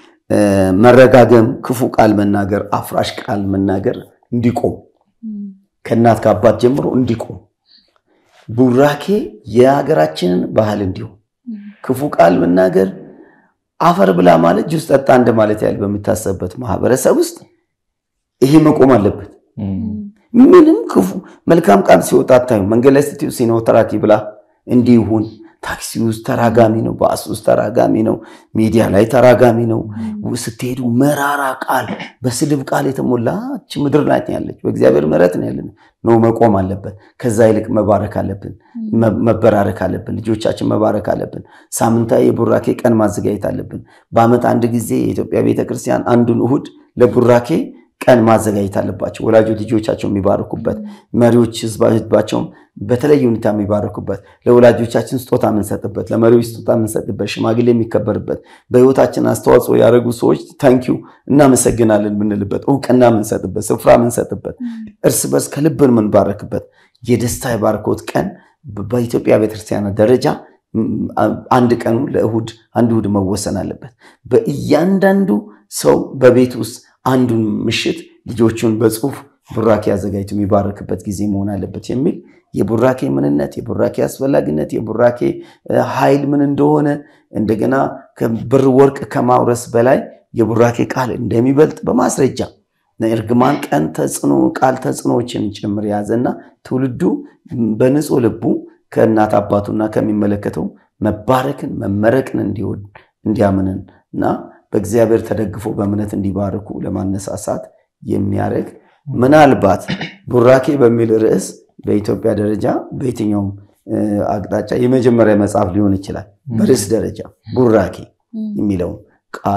መረጋገም፣ ክፉ ቃል መናገር፣ አፍራሽ ቃል መናገር እንዲቆም ከእናት ከአባት ጀምሮ እንዲቆም ቡራኬ የሀገራችንን ባህል እንዲሆን ክፉ ቃል መናገር አፈር ብላ ማለት ጁስ ጠጣ እንደማለት ያህል በሚታሰብበት ማህበረሰብ ውስጥ ይሄ መቆም አለበት። ምንም ክፉ መልካም ቃል ሲወጣ አታዩ። መንገድ ላይ ስትዩ ሲኖ ተራኪ ብላ እንዲሁን ታክሲ ውስጥ ተራጋሚ ነው፣ ባስ ውስጥ ተራጋሚ ነው፣ ሚዲያ ላይ ተራጋሚ ነው። ስትሄዱ መራራ ቃል በስድብ ቃል የተሞላች ምድር ናት ያለች። በእግዚአብሔር ምሕረት ነው ያለን ነው መቆም አለበት። ከዛ ይልቅ መባረክ አለብን፣ መበራረክ አለብን። ልጆቻችን መባረክ አለብን። ሳምንታዊ የቡራኬ ቀን ማዘጋጀት አለብን። በዓመት አንድ ጊዜ የኢትዮጵያ ቤተክርስቲያን አንዱን እሁድ ለቡራኬ ቀን ማዘጋጀት አለባቸው። ወላጆች ልጆቻቸው የሚባረኩበት፣ መሪዎች ህዝባቸውን በተለየ ሁኔታ የሚባረኩበት፣ ለወላጆቻችን ስጦታ የምንሰጥበት፣ ለመሪዎች ስጦታ የምንሰጥበት፣ ሽማግሌ የሚከበርበት፣ በህይወታችን አስተዋጽኦ ያደረጉ ሰዎች ታንኪዩ እናመሰግናለን የምንልበት፣ እውቅና የምንሰጥበት፣ ስፍራ የምንሰጥበት፣ እርስ በርስ ከልብን የምንባረክበት የደስታ የባርኮት ቀን በኢትዮጵያ ቤተክርስቲያን ደረጃ አንድ ቀኑ ለእሁድ አንድ እሁድ መወሰን አለበት። በእያንዳንዱ ሰው በቤት ውስጥ አንዱን ምሽት ልጆቹን በጽሁፍ ቡራኬ አዘጋጅቶ የሚባረክበት ጊዜ መሆን አለበት የሚል የቡራኬ ምንነት፣ የቡራኬ አስፈላጊነት፣ የቡራኬ ኃይል ምን እንደሆነ እንደገና ብር ወርቅ ከማውረስ በላይ የቡራኬ ቃል እንደሚበልጥ በማስረጃ እርግማን ቀን ተጽዕኖ ቃል ተጽዕኖዎችን ጭምር የያዘና ትውልዱ በንጹህ ልቡ ከእናት አባቱና ከሚመለከተው መባረክን መመረቅን እንዲወድ እንዲያምንን እና በእግዚአብሔር ተደግፎ በእምነት እንዲባርኩ ለማነሳሳት የሚያደርግ ምናልባት ቡራኬ በሚል ርዕስ በኢትዮጵያ ደረጃ በየትኛውም አቅጣጫ የመጀመሪያ መጽሐፍ ሊሆን ይችላል። በርዕስ ደረጃ ቡራኬ የሚለውን ቃል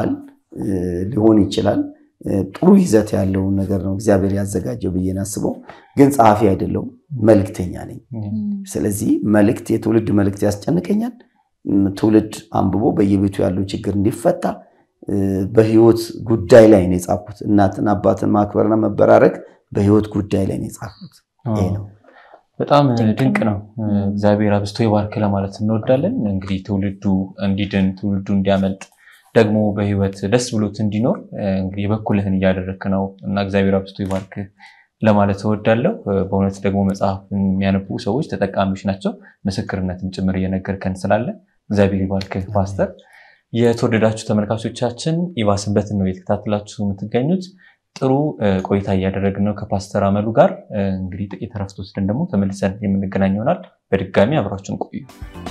ሊሆን ይችላል። ጥሩ ይዘት ያለውን ነገር ነው እግዚአብሔር ያዘጋጀው ብዬ ናስበው። ግን ጸሐፊ አይደለሁም፣ መልእክተኛ ነኝ። ስለዚህ መልእክት የትውልድ መልእክት ያስጨንቀኛል። ትውልድ አንብቦ በየቤቱ ያለው ችግር እንዲፈታ በህይወት ጉዳይ ላይ ነው የጻፍኩት። እናትን አባትን ማክበርና መበራረግ በህይወት ጉዳይ ላይ ነው የጻፍኩት። ይሄ ነው። በጣም ድንቅ ነው። እግዚአብሔር አብዝቶ ይባርክ ለማለት እንወዳለን። እንግዲህ ትውልዱ እንዲድን ትውልዱ እንዲያመልጥ ደግሞ በህይወት ደስ ብሎት እንዲኖር እንግዲህ የበኩልህን እያደረግክ ነው እና እግዚአብሔር አብዝቶ ይባርክ ለማለት እወዳለሁ። በእውነት ደግሞ መጽሐፍ የሚያነቡ ሰዎች ተጠቃሚዎች ናቸው። ምስክርነትም ጭምር እየነገርከን ስላለ እግዚአብሔር ይባርክ ፓስተር። የተወደዳችሁ ተመልካቾቻችን ኢቫ ሰንበትን ነው የተከታተላችሁ የምትገኙት። ጥሩ ቆይታ እያደረግን ነው ከፓስተር አመሉ ጋር። እንግዲህ ጥቂት እረፍት ወስደን ደግሞ ተመልሰን የምንገናኝ ይሆናል። በድጋሚ አብራችሁን ቆዩ።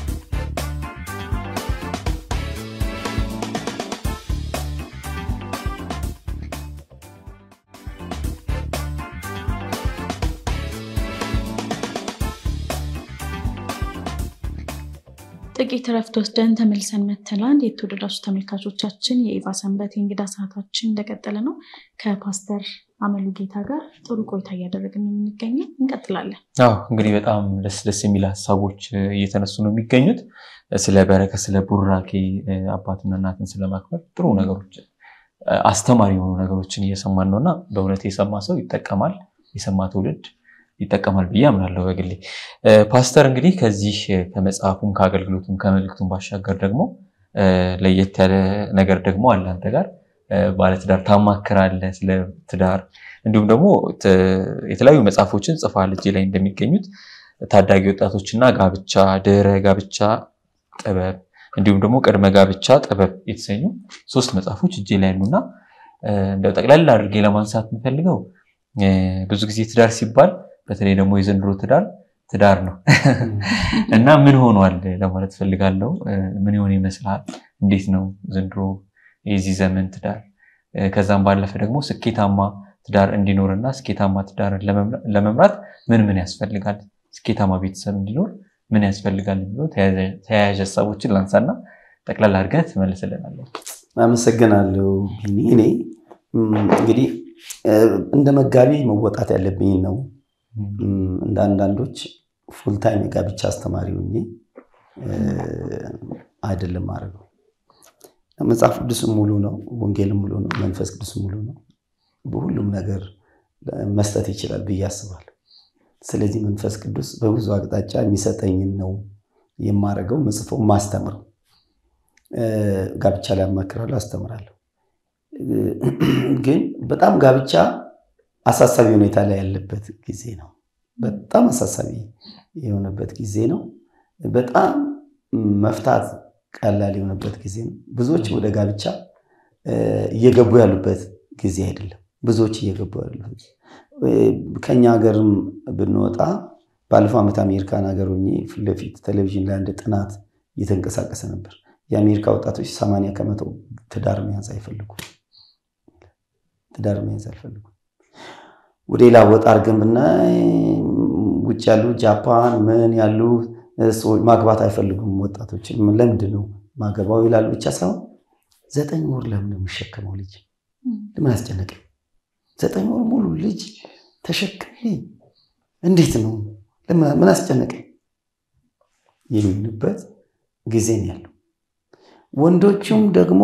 ጥቂት እረፍት ወስደን ተመልሰን መተናል። የተወደዳችሁ ተመልካቾቻችን የኢቫ ሰንበት የእንግዳ ሰዓታችን እንደቀጠለ ነው። ከፓስተር አመሉ ጌታ ጋር ጥሩ ቆይታ እያደረግን ነው የምንገኘው። እንቀጥላለን። አዎ እንግዲህ በጣም ደስ ደስ የሚል ሀሳቦች እየተነሱ ነው የሚገኙት። ስለ በረከት፣ ስለ ቡራኬ፣ አባትና እናትን ስለማክበር ጥሩ ነገሮች፣ አስተማሪ የሆኑ ነገሮችን እየሰማን ነው እና በእውነት የሰማ ሰው ይጠቀማል፣ የሰማ ትውልድ ይጠቀማል ብዬ አምናለሁ በግሌ። ፓስተር እንግዲህ ከዚህ ከመጽሐፉም ከአገልግሎቱም ከመልእክቱም ባሻገር ደግሞ ለየት ያለ ነገር ደግሞ አለ አንተ ጋር ባለትዳር ታማክራለህ፣ ስለ ትዳር እንዲሁም ደግሞ የተለያዩ መጽሐፎችን ጽፈሃል። እጄ ላይ እንደሚገኙት ታዳጊ ወጣቶችና ጋብቻ፣ ድህረ ጋብቻ ጥበብ እንዲሁም ደግሞ ቅድመ ጋብቻ ጥበብ የተሰኙ ሶስት መጽሐፎች እጄ ላይ ያሉና እንደው ጠቅላላ አድርጌ ለማንሳት የምፈልገው ብዙ ጊዜ ትዳር ሲባል በተለይ ደግሞ የዘንድሮ ትዳር ትዳር ነው እና ምን ሆኗል ለማለት ፈልጋለሁ። ምን ይሆን ይመስላል? እንዴት ነው ዘንድሮ የዚህ ዘመን ትዳር? ከዛም ባለፈ ደግሞ ስኬታማ ትዳር እንዲኖርና ስኬታማ ትዳርን ለመምራት ምን ምን ያስፈልጋል? ስኬታማ ቤተሰብ እንዲኖር ምን ያስፈልጋል የሚለው ተያያዥ ሀሳቦችን ላንሳና ጠቅላላ አድርገህ ትመልስልናለህ። አመሰግናለሁ። እኔ እንግዲህ እንደ መጋቢ መወጣት ያለብኝ ነው። እንደ አንዳንዶች ፉልታይም የጋብቻ አስተማሪ ሆኜ አይደለም አድርገው። መጽሐፍ ቅዱስም ሙሉ ነው፣ ወንጌልም ሙሉ ነው፣ መንፈስ ቅዱስም ሙሉ ነው። በሁሉም ነገር መስጠት ይችላል ብዬ አስባለሁ። ስለዚህ መንፈስ ቅዱስ በብዙ አቅጣጫ የሚሰጠኝን ነው የማደርገው፣ ምጽፈው፣ ማስተምረው። ጋብቻ ላይ አማክራለሁ፣ አስተምራለሁ። ግን በጣም ጋብቻ አሳሳቢ ሁኔታ ላይ ያለበት ጊዜ ነው። በጣም አሳሳቢ የሆነበት ጊዜ ነው። በጣም መፍታት ቀላል የሆነበት ጊዜ ነው። ብዙዎች ወደ ጋብቻ እየገቡ ያሉበት ጊዜ አይደለም። ብዙዎች እየገቡ ያሉበት ከኛ ሀገርም ብንወጣ ባለፈው ዓመት አሜሪካን ሀገር ሆኜ ፊት ለፊት ቴሌቪዥን ላይ አንድ ጥናት እየተንቀሳቀሰ ነበር። የአሜሪካ ወጣቶች ሰማንያ ከመቶ ትዳር መያዝ አይፈልጉም። ትዳር መያዝ አይፈልጉም። ወደ ሌላ ወጣ አድርገን ብናይ ውጭ ያሉ ጃፓን ምን ያሉ ሰዎች ማግባት አይፈልጉም። ወጣቶችን ለምንድን ነው ማገባው ይላሉ ብቻ ሳይሆን ዘጠኝ ወር ለምን ነው የሚሸከመው ልጅ ለምን አስጨነቀኝ? ዘጠኝ ወር ሙሉ ልጅ ተሸክሜ እንዴት ነው ምን አስጨነቀኝ የሚልበት ጊዜ ነው ያለው። ወንዶቹም ደግሞ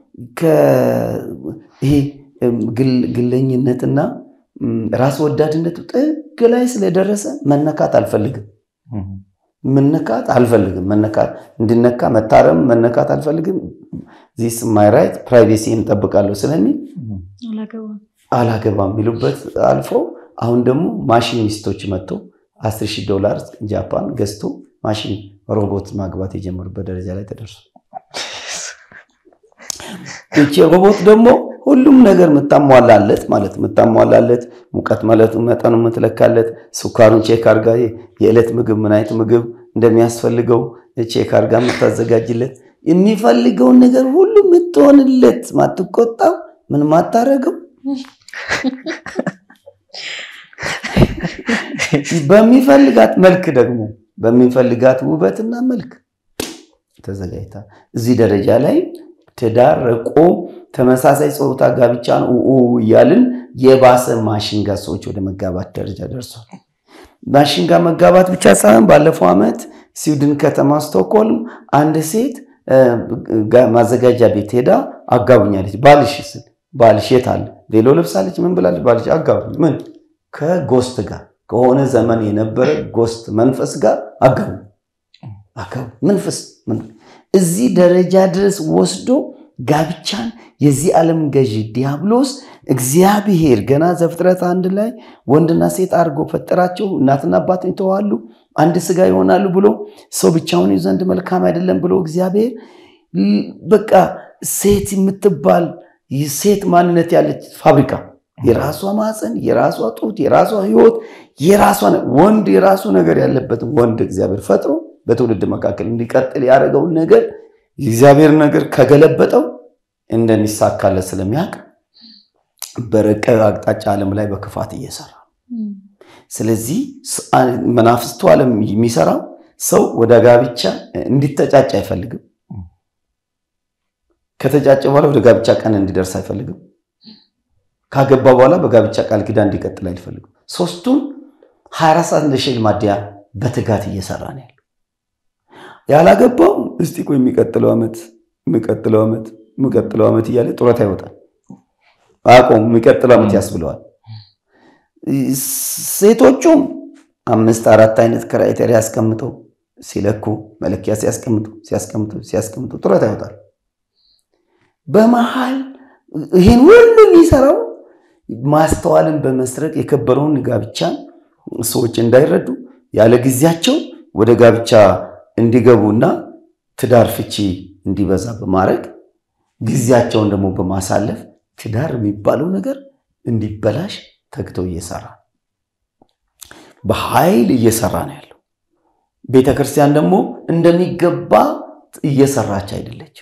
ይሄ ግለኝነትና ራስ ወዳድነቱ ጥግ ላይ ስለደረሰ መነካት አልፈልግም መነካት አልፈልግም መነካት እንድነካ መታረም መነካት አልፈልግም ዚስ ማይ ራይት ፕራይቬሲ እንጠብቃለሁ ስለሚል አላገባም የሚሉበት አልፎ አሁን ደግሞ ማሽን ሚስቶች መጥቶ አስር ሺህ ዶላር ጃፓን ገዝቶ ማሽን ሮቦት ማግባት የጀመሩበት ደረጃ ላይ ተደርሷል። ይቺ ሮቦት ደግሞ ሁሉም ነገር የምታሟላለት ማለት የምታሟላለት ሙቀት መለቱ መጠኑ የምትለካለት ስኳሩን ቼክ አርጋ የዕለት ምግብ ምን አይነት ምግብ እንደሚያስፈልገው ቼክ አርጋ የምታዘጋጅለት የሚፈልገውን ነገር ሁሉ የምትሆንለት ማትቆጣው ምን ማታረገው በሚፈልጋት መልክ ደግሞ በሚፈልጋት ውበትና መልክ ተዘጋጅታ እዚህ ደረጃ ላይ ትዳር ረቆ ተመሳሳይ ጾታ ጋብቻን ኡ እያልን የባሰ ማሽንጋ ሰዎች ወደ መጋባት ደረጃ ደርሷል። ማሽንጋ መጋባት ብቻ ሳይሆን ባለፈው ዓመት ስዊድን ከተማ ስቶክሆልም አንድ ሴት ማዘጋጃ ቤት ሄዳ አጋቡኛለች። ባልሽ ስል ባልሽ የት አለ? ሌሎ ለብሳለች። ምን ብላለች? ባልሽ አጋቡኝ። ምን ከጎስት ጋር ከሆነ ዘመን የነበረ ጎስት መንፈስ ጋር አጋቡ አጋቡ መንፈስ እዚህ ደረጃ ድረስ ወስዶ ጋብቻን የዚህ ዓለም ገዢ ዲያብሎስ እግዚአብሔር ገና ዘፍጥረት አንድ ላይ ወንድና ሴት አድርጎ ፈጠራቸው፣ እናትና አባትን ይተዋሉ፣ አንድ ስጋ ይሆናሉ ብሎ ሰው ብቻውን ዘንድ መልካም አይደለም ብሎ እግዚአብሔር በቃ ሴት የምትባል ሴት ማንነት ያለች ፋብሪካ የራሷ ማፀን፣ የራሷ ጡት፣ የራሷ ህይወት፣ የራሷ ወንድ የራሱ ነገር ያለበትን ወንድ እግዚአብሔር ፈጥሮ በትውልድ መካከል እንዲቀጥል ያደረገውን ነገር የእግዚአብሔር ነገር ከገለበጠው እንደሚሳካለት ስለሚያውቅ በረቀቀ አቅጣጫ ዓለም ላይ በክፋት እየሰራ ስለዚህ መናፍስቱ ዓለም የሚሰራው ሰው ወደ ጋብቻ እንዲተጫጭ አይፈልግም። ከተጫጨ በኋላ ወደ ጋብቻ ቀን እንዲደርስ አይፈልግም። ካገባ በኋላ በጋብቻ ቃል ኪዳን እንዲቀጥል አይፈልግም። ሶስቱም ሀያ አራት ሰዓት እንደ ሼል ማደያ በትጋት እየሰራ ነው ያለው። ያላገባው እስቲ ቆይ የሚቀጥለው ዓመት የሚቀጥለው ዓመት የሚቀጥለው ዓመት እያለ ጡረታ ይወጣል። አቆም የሚቀጥለው ዓመት ያስብለዋል። ሴቶቹም አምስት አራት አይነት ክራይቴሪያ ያስቀምጠው ሲለኩ መለኪያ ሲያስቀምጡ ሲያስቀምጡ ሲያስቀምጡ ጡረታ ይወጣል። በመሃል ይህን ሁሉ የሚሰራው ማስተዋልን በመስረቅ የከበረውን ጋብቻን ሰዎች እንዳይረዱ ያለ ጊዜያቸው ወደ ጋብቻ እንዲገቡና ትዳር ፍቺ እንዲበዛ በማድረግ ጊዜያቸውን ደግሞ በማሳለፍ ትዳር የሚባለው ነገር እንዲበላሽ ተግተው እየሰራ በኃይል እየሰራ ነው ያለው። ቤተ ክርስቲያን ደግሞ እንደሚገባ እየሰራች አይደለችም።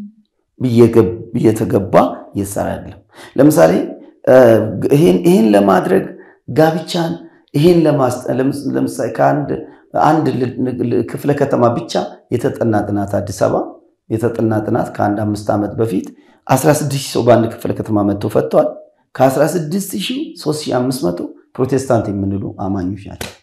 እየተገባ እየሰራ አይደለም። ለምሳሌ ይህን ለማድረግ ጋብቻን ይህን ለምሳሌ ከአንድ አንድ ክፍለ ከተማ ብቻ የተጠና ጥናት አዲስ አበባ የተጠና ጥናት ከአንድ አምስት ዓመት በፊት 16 ሺህ ሰው በአንድ ክፍለ ከተማ መጥቶ ፈጥተዋል። ከ16 ሺህ 3500 ፕሮቴስታንት የምንሉ አማኞች ናቸው።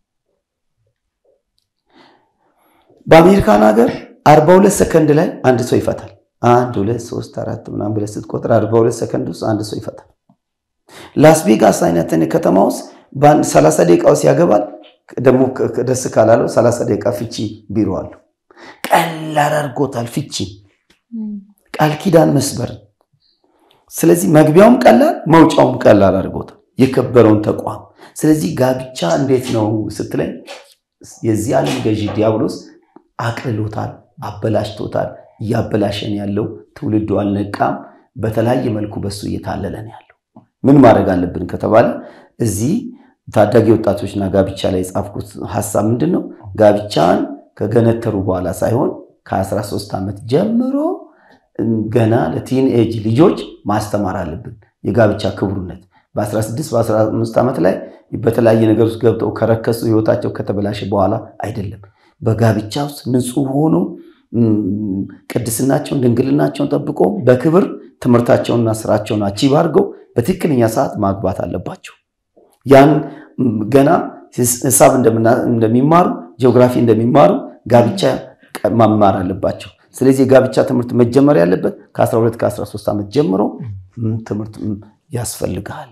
በአሜሪካን ሀገር 42 ሰከንድ ላይ አንድ ሰው ይፈታል። አንድ ሁለት ሶስት አራት ምናምን ብለህ ስትቆጥር 42 ሰከንድ ውስጥ አንድ ሰው ይፈታል። ላስ ቬጋስ አይነት ከተማ ውስጥ በአንድ 30 ደቂቃ ውስጥ ያገባል። ደግሞ ደስ ካላለው 30 ደቂቃ ፍቺ ቢሮ አለው። ቀላል አድርጎታል ፍቺ ቃል ኪዳን መስበር። ስለዚህ መግቢያውም ቀላል መውጫውም ቀላል አድርጎታል የከበረውን ተቋም። ስለዚህ ጋብቻ እንዴት ነው ስትለኝ የዚህ ዓለም ገዢ ዲያብሎስ አቅልሎታል፣ አበላሽቶታል። እያበላሸን ያለው ትውልዱ አልነቃም። በተለያየ መልኩ በሱ እየታለለ ነው ያለው። ምን ማድረግ አለብን ከተባለ እዚህ ታዳጊ ወጣቶችና ጋብቻ ላይ የጻፍኩት ሀሳብ ምንድን ነው? ጋብቻን ከገነተሩ በኋላ ሳይሆን ከ13 ዓመት ጀምሮ ገና ለቲን ኤጅ ልጆች ማስተማር አለብን። የጋብቻ ክቡርነት በ16 በ15 ዓመት ላይ በተለያየ ነገር ውስጥ ገብተው ከረከሱ ህይወታቸው ከተበላሸ በኋላ አይደለም። በጋብቻ ውስጥ ንጹሕ ሆኖ ቅድስናቸውን ድንግልናቸውን ጠብቆ በክብር ትምህርታቸውንና ስራቸውን አቺቭ አድርገው በትክክለኛ ሰዓት ማግባት አለባቸው። ያን ገና ሂሳብ እንደሚማሩ ጂኦግራፊ እንደሚማሩ ጋብቻ መማር አለባቸው። ስለዚህ የጋብቻ ትምህርት መጀመር ያለበት ከ12 ከ13 ዓመት ጀምሮ ትምህርት ያስፈልጋል።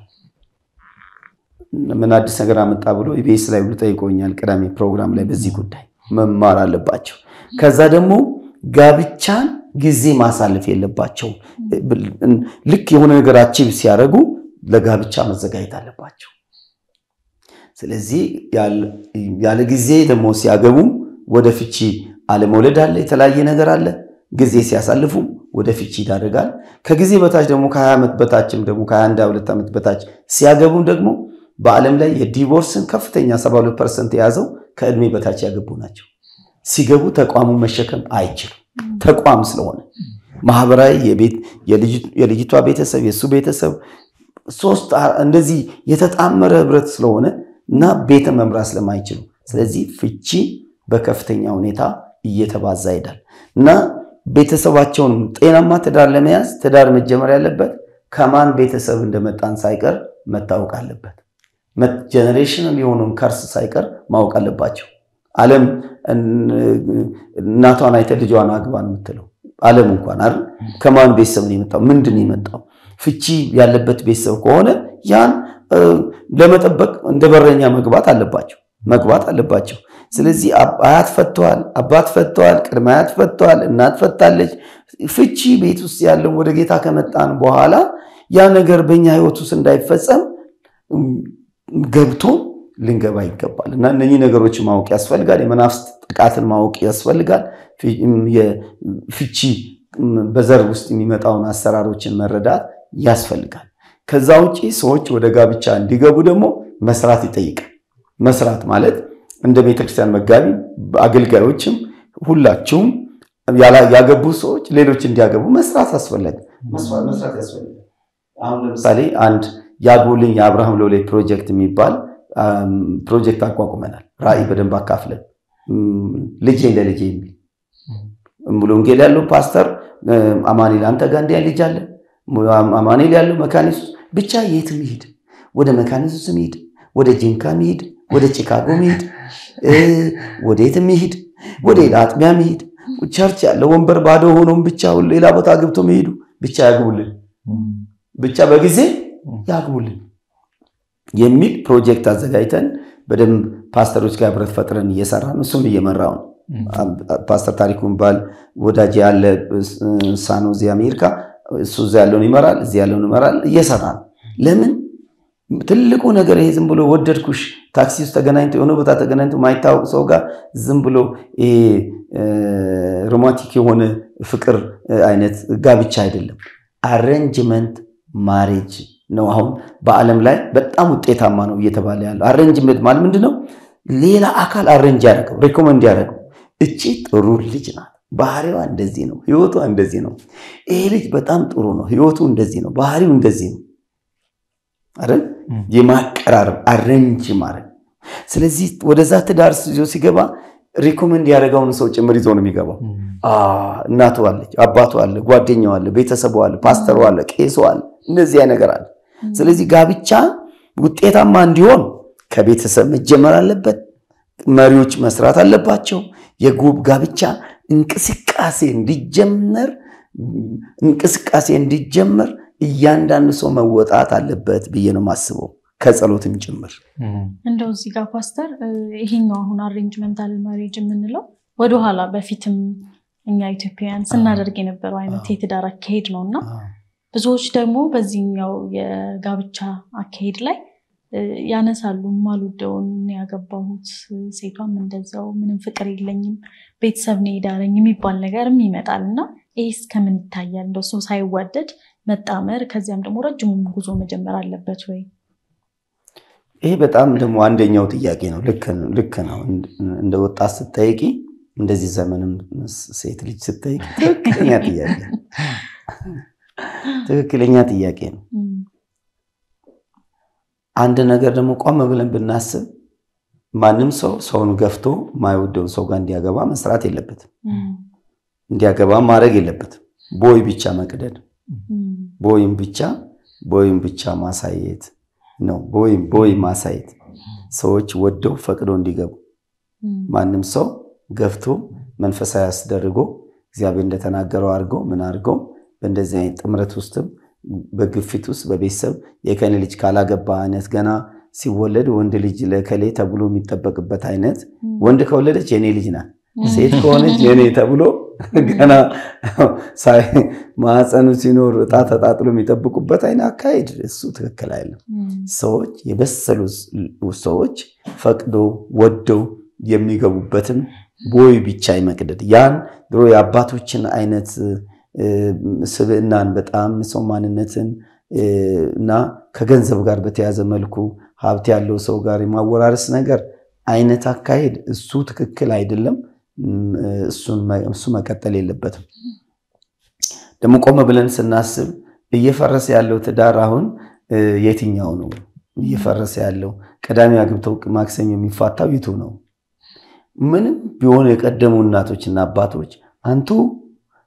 ምን አዲስ ነገር አመጣ ብሎ ኢቢኤስ ላይ ሁሉ ጠይቆኛል። ቅዳሜ ፕሮግራም ላይ በዚህ ጉዳይ መማር አለባቸው። ከዛ ደግሞ ጋብቻን ጊዜ ማሳለፍ የለባቸው። ልክ የሆነ ነገር አቺቭ ሲያደርጉ ለጋብቻ መዘጋጀት አለባቸው። ስለዚህ ያለ ጊዜ ደግሞ ሲያገቡም ወደ ፍቺ አለመውለድ አለ፣ የተለያየ ነገር አለ። ጊዜ ሲያሳልፉ ወደ ፍቺ ይዳረጋል። ከጊዜ በታች ደግሞ ከ20 ዓመት በታችም ደግሞ ከ21 22 ዓመት በታች ሲያገቡም ደግሞ በዓለም ላይ የዲቮርስን ከፍተኛ 72 ፐርሰንት የያዘው ከእድሜ በታች ያገቡ ናቸው። ሲገቡ ተቋሙ መሸከም አይችሉም። ተቋም ስለሆነ ማህበራዊ የልጅቷ ቤተሰብ የእሱ ቤተሰብ ሶስት እንደዚህ የተጣመረ ህብረት ስለሆነ እና ቤተ መምራት ስለማይችሉ ስለዚህ ፍቺ በከፍተኛ ሁኔታ እየተባዛ ይሄዳል እና ቤተሰባቸውን ጤናማ ትዳር ለመያዝ ትዳር መጀመር ያለበት ከማን ቤተሰብ እንደመጣን ሳይቀር መታወቅ አለበት። ጀኔሬሽናል የሆነውን ከርስ ሳይቀር ማወቅ አለባቸው። ዓለም እናቷን አይተ ልጇን አግባ ነው የምትለው። ዓለም እንኳን አይደል ከማን ቤተሰብ ነው የመጣው? ምንድን ነው የመጣው? ፍቺ ያለበት ቤተሰብ ከሆነ ያን ለመጠበቅ እንደ በረኛ መግባት አለባቸው መግባት አለባቸው። ስለዚህ አያት ፈተዋል፣ አባት ፈተዋል፣ ቅድመ አያት ፈተዋል፣ እናት ፈታለች። ፍቺ ቤት ውስጥ ያለው ወደ ጌታ ከመጣን በኋላ ያ ነገር በእኛ ህይወት ውስጥ እንዳይፈጸም ገብቶ ልንገባ ይገባል እና እነኚህ ነገሮች ማወቅ ያስፈልጋል። የመናፍስት ጥቃትን ማወቅ ያስፈልጋል። ፍቺ በዘር ውስጥ የሚመጣውን አሰራሮችን መረዳት ያስፈልጋል። ከዛ ውጭ ሰዎች ወደ ጋብቻ እንዲገቡ ደግሞ መስራት ይጠይቃል። መስራት ማለት እንደ ቤተክርስቲያን መጋቢ አገልጋዮችም ሁላችሁም ያገቡ ሰዎች ሌሎች እንዲያገቡ መስራት አስፈለገ መስራት ያስፈልጋል። አሁን ለምሳሌ አንድ ያጎልኝ የአብርሃም ሎሌ ፕሮጀክት የሚባል ፕሮጀክት አቋቁመናል። ራዕይ በደንብ አካፍለን ልጄ ለልጄ የሚል ሙሉ ወንጌል ያለው ፓስተር አማኔል አንተ ጋር እንዲያ ልጅ አለ አማኔል ያለው መካኒሱስ ብቻ የትም ይሄድ ወደ መካኒሱስ ይሄድ ወደ ጂንካ ይሄድ ወደ ቺካጎ ይሄድ ወደ የትም ይሄድ ወደ ሌላ አጥቢያ ይሄድ ቸርች ያለ ወንበር ባዶ ሆኖም ብቻ ሌላ ቦታ ገብቶ መሄዱ ብቻ ያግቡልን ብቻ በጊዜ ያግቡልን የሚል ፕሮጀክት አዘጋጅተን በደንብ ፓስተሮች ጋር ህብረት ፈጥረን እየሰራ ነው። እሱም እየመራው ነው። ፓስተር ታሪኩ ባል ወዳጅ ያለ ሳኖዚ አሜሪካ፣ እሱ እዛ ያለውን ይመራል፣ እዚህ ያለውን ይመራል። እየሰራ ነው። ለምን ትልቁ ነገር ይሄ ዝም ብሎ ወደድኩሽ ታክሲ ውስጥ ተገናኝቶ የሆነ ቦታ ተገናኝቶ ማይታወቅ ሰው ጋር ዝም ብሎ ሮማንቲክ የሆነ ፍቅር አይነት ጋብቻ አይደለም። አሬንጅመንት ማሬጅ ነው። አሁን በዓለም ላይ በጣም ውጤታማ ነው እየተባለ ያለው አሬንጅመንት ማለት ምንድን ነው? ሌላ አካል አሬንጅ ያደረገው ሬኮመንድ ያደረገው እቺ ጥሩ ልጅ ናት፣ ባህሪዋ እንደዚህ ነው፣ ህይወቷ እንደዚህ ነው፣ ይሄ ልጅ በጣም ጥሩ ነው፣ ህይወቱ እንደዚህ ነው፣ ባህሪው እንደዚህ ነው አይደል? የማቀራረብ አሬንጅ ማድረግ። ስለዚህ ወደዛ ትዳር ይዞ ሲገባ ሪኮመንድ ያደረገውን ሰው ጭምር ይዞ ነው የሚገባው። እናቱ አለች፣ አባቱ አለ፣ ጓደኛው አለ፣ ቤተሰቡ አለ፣ ፓስተሩ አለ፣ ቄሱ አለ። እነዚህ ነገር አለ። ስለዚህ ጋብቻ ውጤታማ እንዲሆን ከቤተሰብ መጀመር አለበት። መሪዎች መስራት አለባቸው። የጉብ ጋብቻ እንቅስቃሴ እንዲጀመር እንቅስቃሴ እንዲጀመር እያንዳንዱ ሰው መወጣት አለበት ብዬ ነው የማስበው ከጸሎትም ጭምር። እንደው እዚህ ጋር ፓስተር፣ ይሄኛው አሁን አሬንጅመንታል ማሬጅ የምንለው ወደኋላ በፊትም እኛ ኢትዮጵያውያን ስናደርግ የነበረው አይነት የትዳር አካሄድ ነው እና ብዙዎች ደግሞ በዚህኛው የጋብቻ አካሄድ ላይ ያነሳሉ። ማልወደውን ያገባሁት ሴቷም እንደዛው ምንም ፍቅር የለኝም ቤተሰብ ነው የዳረኝ የሚባል ነገርም ይመጣል እና ይህ እስከምን ይታያል? እንደው ሰው ሳይዋደድ መጣመር ከዚያም ደግሞ ረጅሙም ጉዞ መጀመር አለበት ወይ? ይሄ በጣም ደግሞ አንደኛው ጥያቄ ነው። ልክ ነው። እንደ ወጣት ስጠይቂ እንደዚህ ዘመንም ሴት ልጅ ስጠይቂ ትክክለኛ ጥያቄ ትክክለኛ ጥያቄ ነው። አንድ ነገር ደግሞ ቆም ብለን ብናስብ ማንም ሰው ሰውን ገፍቶ የማይወደውን ሰው ጋር እንዲያገባ መስራት የለበትም። እንዲያገባ ማድረግ የለበትም። ቦይ ብቻ መቅደድ፣ ቦይም ብቻ ቦይም ብቻ ማሳየት ነው። ቦይም ቦይ ማሳየት ሰዎች ወደው ፈቅዶ እንዲገቡ ማንም ሰው ገፍቶ መንፈሳዊ አስደርጎ እግዚአብሔር እንደተናገረው አድርገው ምን አድርገው በእንደዚህ አይነት ጥምረት ውስጥም በግፊት ውስጥ በቤተሰብ የከኔ ልጅ ካላገባ አይነት ገና ሲወለድ ወንድ ልጅ ለከሌ ተብሎ የሚጠበቅበት አይነት ወንድ ከወለደች የኔ ልጅ ናት፣ ሴት ከሆነች የኔ ተብሎ ገና ማህፀኑ ሲኖር እጣ ተጣጥሎ የሚጠብቁበት አይነት አካሄድ እሱ ትክክል አይደለም። ሰዎች የበሰሉ ሰዎች ፈቅዶ ወደው የሚገቡበትን ቦይ ብቻ ይመቅደድ ያን ድሮ የአባቶችን አይነት ስብዕናን በጣም ሰው ማንነትን እና ከገንዘብ ጋር በተያዘ መልኩ ሀብት ያለው ሰው ጋር የማወራረስ ነገር አይነት አካሄድ እሱ ትክክል አይደለም። እሱ መቀጠል የለበትም። ደግሞ ቆመ ብለን ስናስብ እየፈረሰ ያለው ትዳር አሁን የትኛው ነው እየፈረሰ ያለው? ቀዳሚ አግብተው ማክሰኞ የሚፋታው ይቱ ነው። ምንም ቢሆኑ የቀደሙ እናቶችና አባቶች አንቱ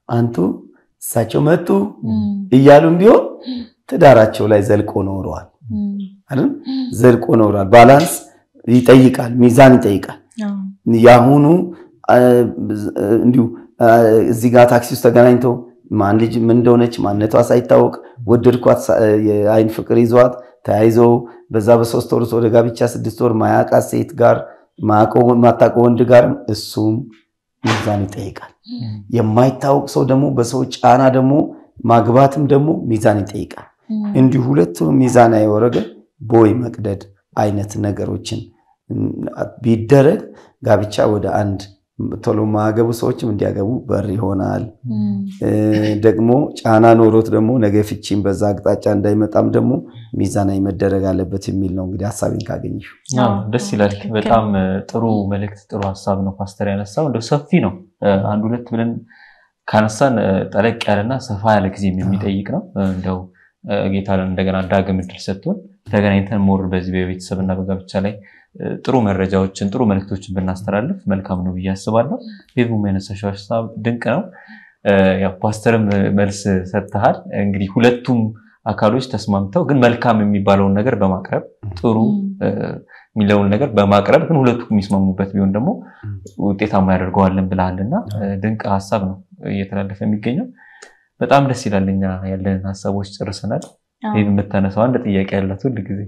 አንቱ እሳቸው መጡ እያሉም ቢሆን ትዳራቸው ላይ ዘልቆ ኖረዋል አይደል? ዘልቆ ኖረዋል። ባላንስ ይጠይቃል፣ ሚዛን ይጠይቃል። የአሁኑ እንዲሁ እዚህ ጋር ታክሲ ውስጥ ተገናኝተው ማን ልጅ ምን እንደሆነች ማንነቷ ሳይታወቅ ወደድኳት፣ የአይን ፍቅር ይዟት ተያይዘው በዛ በሶስት ወር ወደ ጋብቻ ስድስት ወር ማያውቃት ሴት ጋር ማታውቀው ወንድ ጋር እሱም ሚዛን ይጠይቃል። የማይታወቅ ሰው ደግሞ በሰው ጫና ደግሞ ማግባትም ደግሞ ሚዛን ይጠይቃል። እንዲሁ ሁለቱም ሚዛን ያወረገ ቦይ መቅደድ አይነት ነገሮችን ቢደረግ ጋብቻ ወደ አንድ ቶሎ ማያገቡ ሰዎችም እንዲያገቡ በር ይሆናል። ደግሞ ጫና ኖሮት ደግሞ ነገ ፍቺም በዛ አቅጣጫ እንዳይመጣም ደግሞ ሚዛናዊ መደረግ አለበት የሚል ነው። እንግዲህ ሀሳቤን ካገኘሽ ደስ ይላል። በጣም ጥሩ መልእክት፣ ጥሩ ሀሳብ ነው ፓስተር ያነሳው። እንደው ሰፊ ነው። አንድ ሁለት ብለን ካነሳን ጠለቅ ያለና ሰፋ ያለ ጊዜም የሚጠይቅ ነው። እንደው ጌታ እንደገና ዳግም እድል ሰጥቶን ተገናኝተን ሞር በዚህ በቤተሰብና በጋብቻ ላይ ጥሩ መረጃዎችን ጥሩ መልክቶችን ብናስተላልፍ መልካም ነው ብዬ አስባለሁ። ቤቡም ያነሳሽው ሀሳብ ድንቅ ነው። ያው ፓስተርም መልስ ሰጥተሃል። እንግዲህ ሁለቱም አካሎች ተስማምተው ግን መልካም የሚባለውን ነገር በማቅረብ ጥሩ የሚለውን ነገር በማቅረብ ግን ሁለቱ የሚስማሙበት ቢሆን ደግሞ ውጤታማ ያደርገዋለን ብለሃል እና ድንቅ ሀሳብ ነው እየተላለፈ የሚገኘው። በጣም ደስ ይላል። እኛ ያለንን ሀሳቦች ጨርሰናል። ይህ የምታነሳው አንድ ጥያቄ ያላት ሁል ጊዜ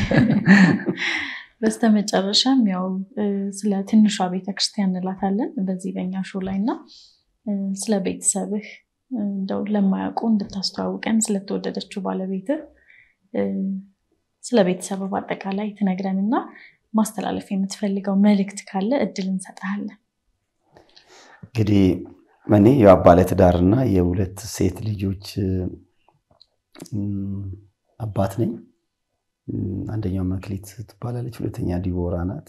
በስተመጨረሻም ያው ስለ ትንሿ ቤተክርስቲያን እንላታለን በዚህ በኛ ሾው ላይ እና ስለ ቤተሰብህ እንደው ለማያውቁ እንድታስተዋውቀን ስለተወደደችው ባለቤትህ ስለ ቤተሰብ በአጠቃላይ ትነግረን እና ማስተላለፍ የምትፈልገው መልእክት ካለ እድል እንሰጥሃለን። እንግዲህ እኔ ያው ባለትዳርና የሁለት ሴት ልጆች አባት ነኝ። አንደኛው መክሊት ትባላለች፣ ሁለተኛ ዲቦራ ናት።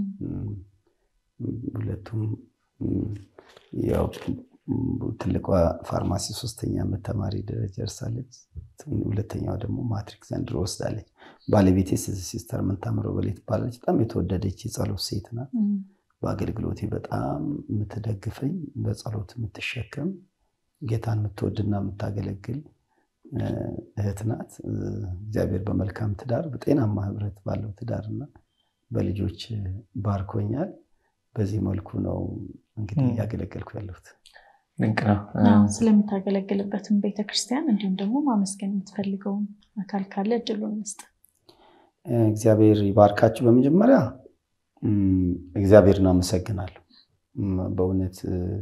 ሁለቱም ያው ትልቋ ፋርማሲ ሶስተኛ ዓመት ተማሪ ደረጃ ደርሳለች። ሁለተኛዋ ደግሞ ማትሪክ ዘንድሮ ወስዳለች። ባለቤቴ ሲስተር ምንታምረው በላይ ትባላለች። በጣም የተወደደች የጸሎት ሴት ናት። በአገልግሎቴ በጣም የምትደግፈኝ፣ በጸሎት የምትሸከም፣ ጌታን የምትወድና የምታገለግል እህት ናት። እግዚአብሔር በመልካም ትዳር በጤናማ ህብረት ባለው ትዳርና በልጆች ባርኮኛል። በዚህ መልኩ ነው እንግዲህ እያገለገልኩ ያለሁት። ድንቅ ነው። ስለምታገለግልበትም ቤተክርስቲያን እንዲሁም ደግሞ ማመስገን የምትፈልገውን አካል ካለ እድሉን መስጠት። እግዚአብሔር ይባርካችሁ። በመጀመሪያ እግዚአብሔርን አመሰግናለሁ። በእውነት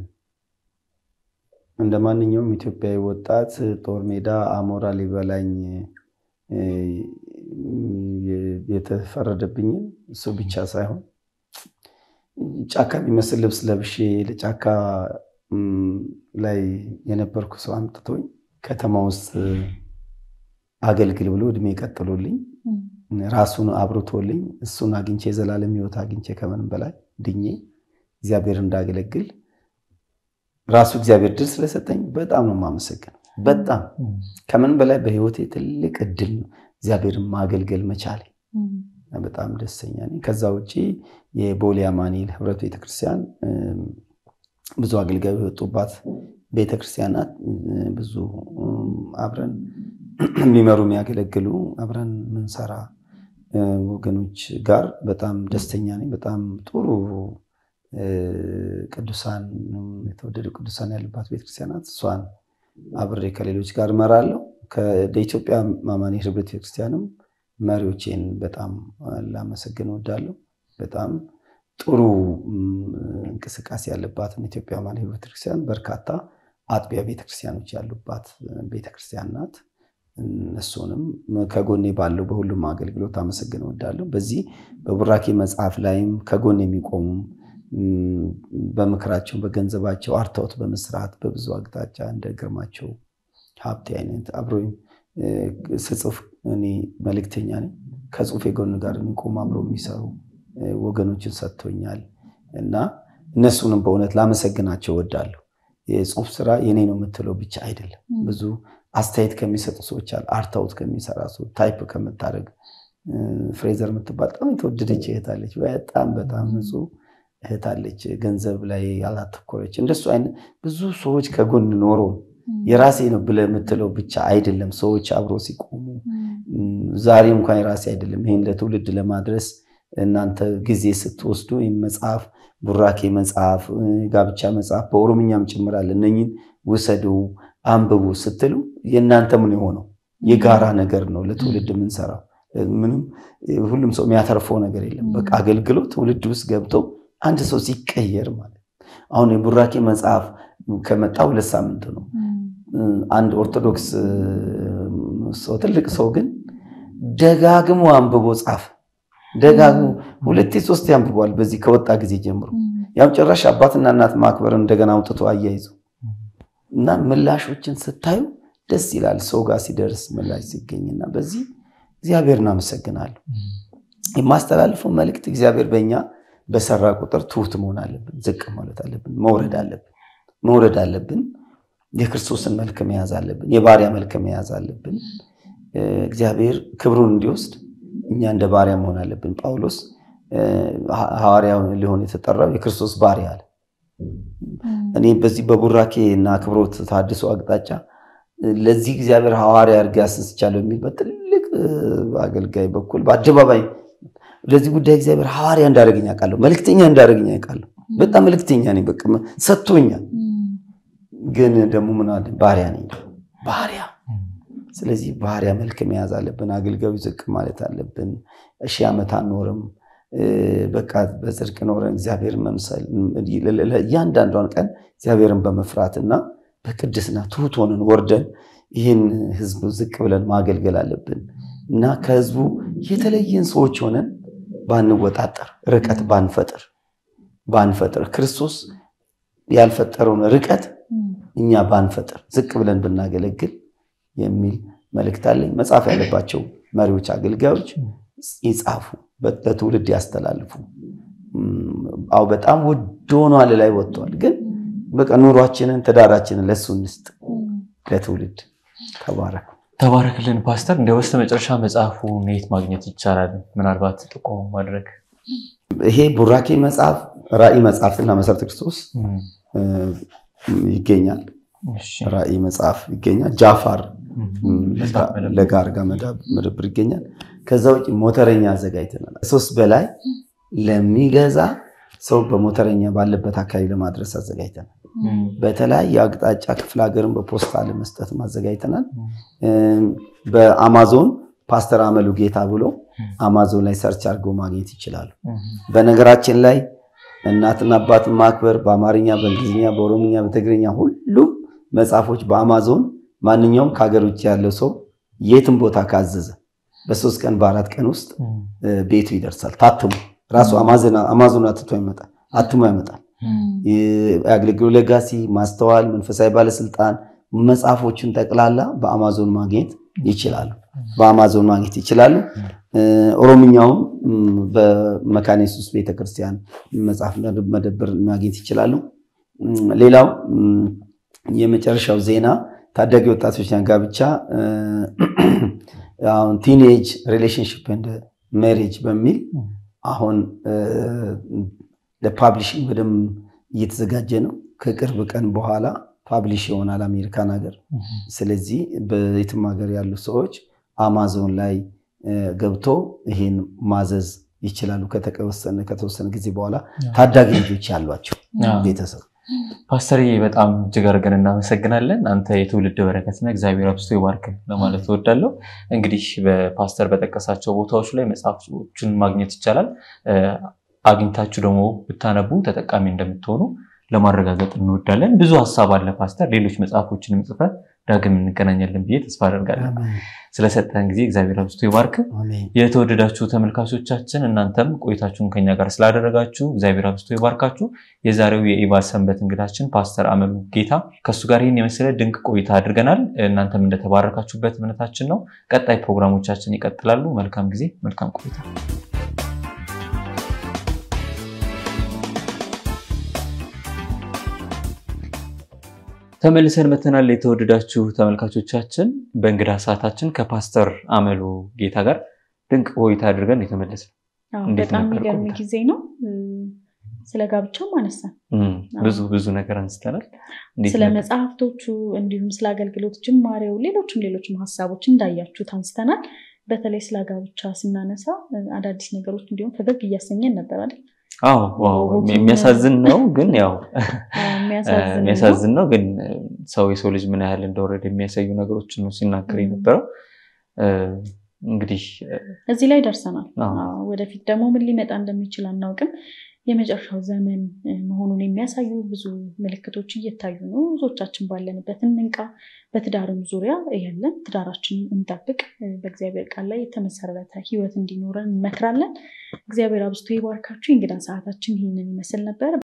እንደ ማንኛውም ኢትዮጵያዊ ወጣት ጦር ሜዳ አሞራ ሊበላኝ የተፈረደብኝን እሱ ብቻ ሳይሆን ጫካ የሚመስል ልብስ ለብሼ ለጫካ ላይ የነበርኩ ሰው አምጥቶኝ ከተማ ውስጥ አገልግል ብሎ እድሜ ቀጥሎልኝ ራሱን አብርቶልኝ እሱን አግኝቼ የዘላለም ሕይወት አግኝቼ ከምንም በላይ ድኜ እግዚአብሔር እንዳገለግል ራሱ እግዚአብሔር ድል ስለሰጠኝ በጣም ነው የማመሰግነው። በጣም ከምን በላይ በህይወቴ ትልቅ እድል ነው እግዚአብሔርን ማገልገል መቻሌ። በጣም ደስተኛ ነኝ። ከዛ ውጭ የቦሌ አማኑኤል ህብረት ቤተክርስቲያን ብዙ አገልጋዮች የወጡባት ቤተክርስቲያናት ብዙ አብረን የሚመሩ የሚያገለግሉ አብረን ምንሰራ ወገኖች ጋር በጣም ደስተኛ ነኝ። በጣም ጥሩ ቅዱሳን የተወደዱ ቅዱሳን ያሉባት ቤተክርስቲያናት እሷን አብሬ ከሌሎች ጋር እመራለሁ። ከኢትዮጵያ አማኑኤል ህብረት ቤተክርስቲያንም መሪዎቼን በጣም ላመሰግን እወዳለሁ። በጣም ጥሩ እንቅስቃሴ ያለባትን ኢትዮጵያ አማኑኤል ህብረት ቤተክርስቲያን በርካታ አጥቢያ ቤተክርስቲያኖች ያሉባት ቤተክርስቲያን ናት። እሱንም ከጎኔ ባለው በሁሉም አገልግሎት አመሰግን እወዳለሁ። በዚህ በቡራኬ መጽሐፍ ላይም ከጎን የሚቆሙ በምክራቸው በገንዘባቸው አርተውት በመስራት በብዙ አቅጣጫ እንደ ግርማቸው ሀብቴ አይነት አብሮኝ ስጽፍ እኔ መልእክተኛ ነኝ። ከጽሁፌ ጎን ጋር የሚቆሙ አብረው የሚሰሩ ወገኖችን ሰጥቶኛል እና እነሱንም በእውነት ላመሰግናቸው እወዳለሁ። የጽሁፍ ስራ የኔ ነው የምትለው ብቻ አይደለም። ብዙ አስተያየት ከሚሰጡ ሰዎች አሉ። አርታውት ከሚሰራ ሰው ታይፕ ከምታደርግ ፍሬዘር የምትባል በጣም የተወደደች እህት አለች። በጣም በጣም ንጹህ እህት አለች፣ ገንዘብ ላይ ያላተኮረች። እንደሱ አይነት ብዙ ሰዎች ከጎን ኖሮ የራሴ ነው ብለህ የምትለው ብቻ አይደለም። ሰዎች አብሮ ሲቆሙ ዛሬ እንኳን የራሴ አይደለም፣ ይህን ለትውልድ ለማድረስ እናንተ ጊዜ ስትወስዱ ይህም መጽሐፍ ቡራኬ መጽሐፍ፣ ጋብቻ መጽሐፍ በኦሮምኛም ጭምራል እነኝን ውሰዱ አንብቡ ስትሉ የእናንተ ምን የሆነው የጋራ ነገር ነው ለትውልድ የምንሰራው። ምንም ሁሉም ሰው የሚያተርፈው ነገር የለም። በቃ አገልግሎት ትውልድ ውስጥ ገብቶ አንድ ሰው ሲቀየር ማለት አሁን የቡራኬ መጽሐፍ ከመጣ ሁለት ሳምንት ነው። አንድ ኦርቶዶክስ ሰው ትልቅ ሰው ግን ደጋግሞ አንብቦ ጻፈ። ደጋግሞ ሁለቴ ሶስቴ አንብቧል። በዚህ ከወጣ ጊዜ ጀምሮ ያው ጭራሽ አባትና እናት ማክበር እንደገና አውጥቶ አያይዞ እና ምላሾችን ስታዩ ደስ ይላል። ሰው ጋር ሲደርስ ምላሽ ሲገኝና በዚህ እግዚአብሔር እናመሰግናለሁ። የማስተላልፈው መልእክት እግዚአብሔር በእኛ በሰራ ቁጥር ትሁት መሆን አለብን፣ ዝቅ ማለት አለብን፣ መውረድ አለብን፣ መውረድ አለብን። የክርስቶስን መልክ መያዝ አለብን፣ የባሪያ መልክ መያዝ አለብን። እግዚአብሔር ክብሩን እንዲወስድ እኛ እንደ ባሪያ መሆን አለብን። ጳውሎስ ሐዋርያ ሊሆን የተጠራው የክርስቶስ ባሪያ አለ። እኔ በዚህ በቡራኬ እና አክብሮት ታድሶ አቅጣጫ ለዚህ እግዚአብሔር ሐዋርያ አድርጌ አስስቻለሁ የሚል በትልቅ አገልጋይ በኩል በአደባባይ ለዚህ ጉዳይ እግዚአብሔር ሐዋርያ እንዳደረገኝ አውቃለሁ። መልክተኛ እንዳደረገኝ አውቃለሁ። በጣም መልክተኛ ነኝ። በቃ ሰጥቶኛል። ግን ደግሞ ምን አለ ባሪያ ነኝ፣ ባሪያ። ስለዚህ ባሪያ መልክ መያዝ አለብን። አገልጋዩ ዝቅ ማለት አለብን። ሺህ ዓመት አንኖርም። በቃ በጽድቅ ኖረን እግዚአብሔር መምሰል እያንዳንዷን ቀን እግዚአብሔርን በመፍራትና በቅድስና ትሁት ሆነን ወርደን ይህን ህዝብ ዝቅ ብለን ማገልገል አለብን እና ከህዝቡ የተለየን ሰዎች ሆነን ባንወጣጠር፣ ርቀት ባንፈጥር ባንፈጥር ክርስቶስ ያልፈጠረውን ርቀት እኛ ባንፈጥር ዝቅ ብለን ብናገለግል የሚል መልእክት አለኝ። መጻፍ ያለባቸው መሪዎች፣ አገልጋዮች ይጻፉ፣ ለትውልድ ያስተላልፉ። አዎ በጣም ውድ ሆኗል፣ ላይ ወጥቷል። ግን በቃ ኑሯችንን ትዳራችንን ለሱ እንስጥ፣ ለትውልድ ተባረክ። ተባረክልን ፓስተር። እንደ በስተ መጨረሻ መጽሐፉን የት ማግኘት ይቻላል? ምናልባት ጥቆም ማድረግ ይሄ ቡራኬ መጽሐፍ ራእይ መጽሐፍትና መሰረተ ክርስቶስ ይገኛል። ራእይ መጽሐፍ ይገኛል። ጃፋር ለጋርጋ መደብር ይገኛል። ከዛ ውጭ ሞተረኛ አዘጋጅተናል። ሶስት በላይ ለሚገዛ ሰው በሞተረኛ ባለበት አካባቢ ለማድረስ አዘጋጅተናል። በተለያየ አቅጣጫ ክፍለ ሀገርን በፖስታ ለመስጠት አዘጋጅተናል። በአማዞን ፓስተር አመሉ ጌታ ብሎ አማዞን ላይ ሰርች አድርገው ማግኘት ይችላሉ። በነገራችን ላይ እናትና አባትን ማክበር በአማርኛ፣ በእንግሊዝኛ፣ በኦሮምኛ፣ በትግርኛ ሁሉም መጽሐፎች በአማዞን ማንኛውም ከሀገር ውጭ ያለው ሰው የትም ቦታ ካዘዘ በሶስት ቀን በአራት ቀን ውስጥ ቤቱ ይደርሳል። ታትሞ ራሱ አማዞን አትቶ ይመጣል አትሞ ያመጣል። የአገልግሎ ለጋሲ፣ ማስተዋል፣ መንፈሳዊ ባለስልጣን መጽሐፎችን ጠቅላላ በአማዞን ማግኘት ይችላሉ። በአማዞን ማግኘት ይችላሉ። ኦሮምኛውም በመካነ ኢየሱስ ቤተክርስቲያን መጽሐፍ መደብር ማግኘት ይችላሉ። ሌላው የመጨረሻው ዜና ታዳጊ ወጣቶች ጋብቻ አሁን ቲኔጅ ሪሌሽንሽፕ እንደ ሜሬጅ በሚል አሁን ለፓብሊሽንግ በደንብ እየተዘጋጀ ነው። ከቅርብ ቀን በኋላ ፓብሊሽ ይሆናል አሜሪካን ሀገር። ስለዚህ በየትም ሀገር ያሉ ሰዎች አማዞን ላይ ገብቶ ይሄን ማዘዝ ይችላሉ። ከተወሰነ ጊዜ በኋላ ታዳጊ ልጆች ያሏቸው ቤተሰብ ፓስተር በጣም እጅግ አድርገን እናመሰግናለን። አንተ የትውልድ በረከትና እግዚአብሔር አብዝቶ ይባርክ ለማለት እወዳለሁ። እንግዲህ በፓስተር በጠቀሳቸው ቦታዎች ላይ መጽሐፎችን ማግኘት ይቻላል። አግኝታችሁ ደግሞ ብታነቡ ተጠቃሚ እንደምትሆኑ ለማረጋገጥ እንወዳለን። ብዙ ሀሳብ አለ ፓስተር፣ ሌሎች መጽሐፎችንም ጽፈህ ዳግም እንገናኛለን ብዬ ተስፋ አደርጋለን። ስለሰጠን ጊዜ እግዚአብሔር አብዝቶ ይባርክ። የተወደዳችሁ ተመልካቾቻችን እናንተም ቆይታችሁን ከኛ ጋር ስላደረጋችሁ እግዚአብሔር አብዝቶ ይባርካችሁ። የዛሬው የኢባል ሰንበት እንግዳችን ፓስተር አመሉ ጌታ ከእሱ ጋር ይህን የመሰለ ድንቅ ቆይታ አድርገናል። እናንተም እንደተባረካችሁበት እምነታችን ነው። ቀጣይ ፕሮግራሞቻችን ይቀጥላሉ። መልካም ጊዜ፣ መልካም ቆይታ ተመልሰን መተናል። የተወደዳችሁ ተመልካቾቻችን በእንግዳ ሰዓታችን ከፓስተር አመሉ ጌታ ጋር ድንቅ ቆይታ አድርገን የተመለስን በጣም የሚገርም ጊዜ ነው። ስለ ጋብቻም አነሳን። ብዙ ብዙ ነገር አንስተናል። ስለ መጽሐፍቶቹ እንዲሁም ስለ አገልግሎት ጅማሬው፣ ሌሎችም ሌሎችም ሀሳቦች እንዳያችሁት አንስተናል። በተለይ ስለ ጋብቻ ስናነሳ አዳዲስ ነገሮች እንዲሁም ፈገግ እያሰኘን ነበር አይደል? አዎ የሚያሳዝን ነው ግን ያው የሚያሳዝን ነው ግን ሰው የሰው ልጅ ምን ያህል እንደወረደ የሚያሳዩ ነገሮችን ነው ሲናገር የነበረው። እንግዲህ እዚህ ላይ ደርሰናል። ወደፊት ደግሞ ምን ሊመጣ እንደሚችል አናውቅም። የመጨረሻው ዘመን መሆኑን የሚያሳዩ ብዙ ምልክቶች እየታዩ ነው። ብዙዎቻችን ባለንበት እንንቃ። በትዳርም ዙሪያ ያለን ትዳራችንን እንጠብቅ። በእግዚአብሔር ቃል ላይ የተመሰረተ ሕይወት እንዲኖረን እንመክራለን። እግዚአብሔር አብዝቶ ይባርካችሁ። የእንግዳ ሰዓታችን ይህንን ይመስል ነበር።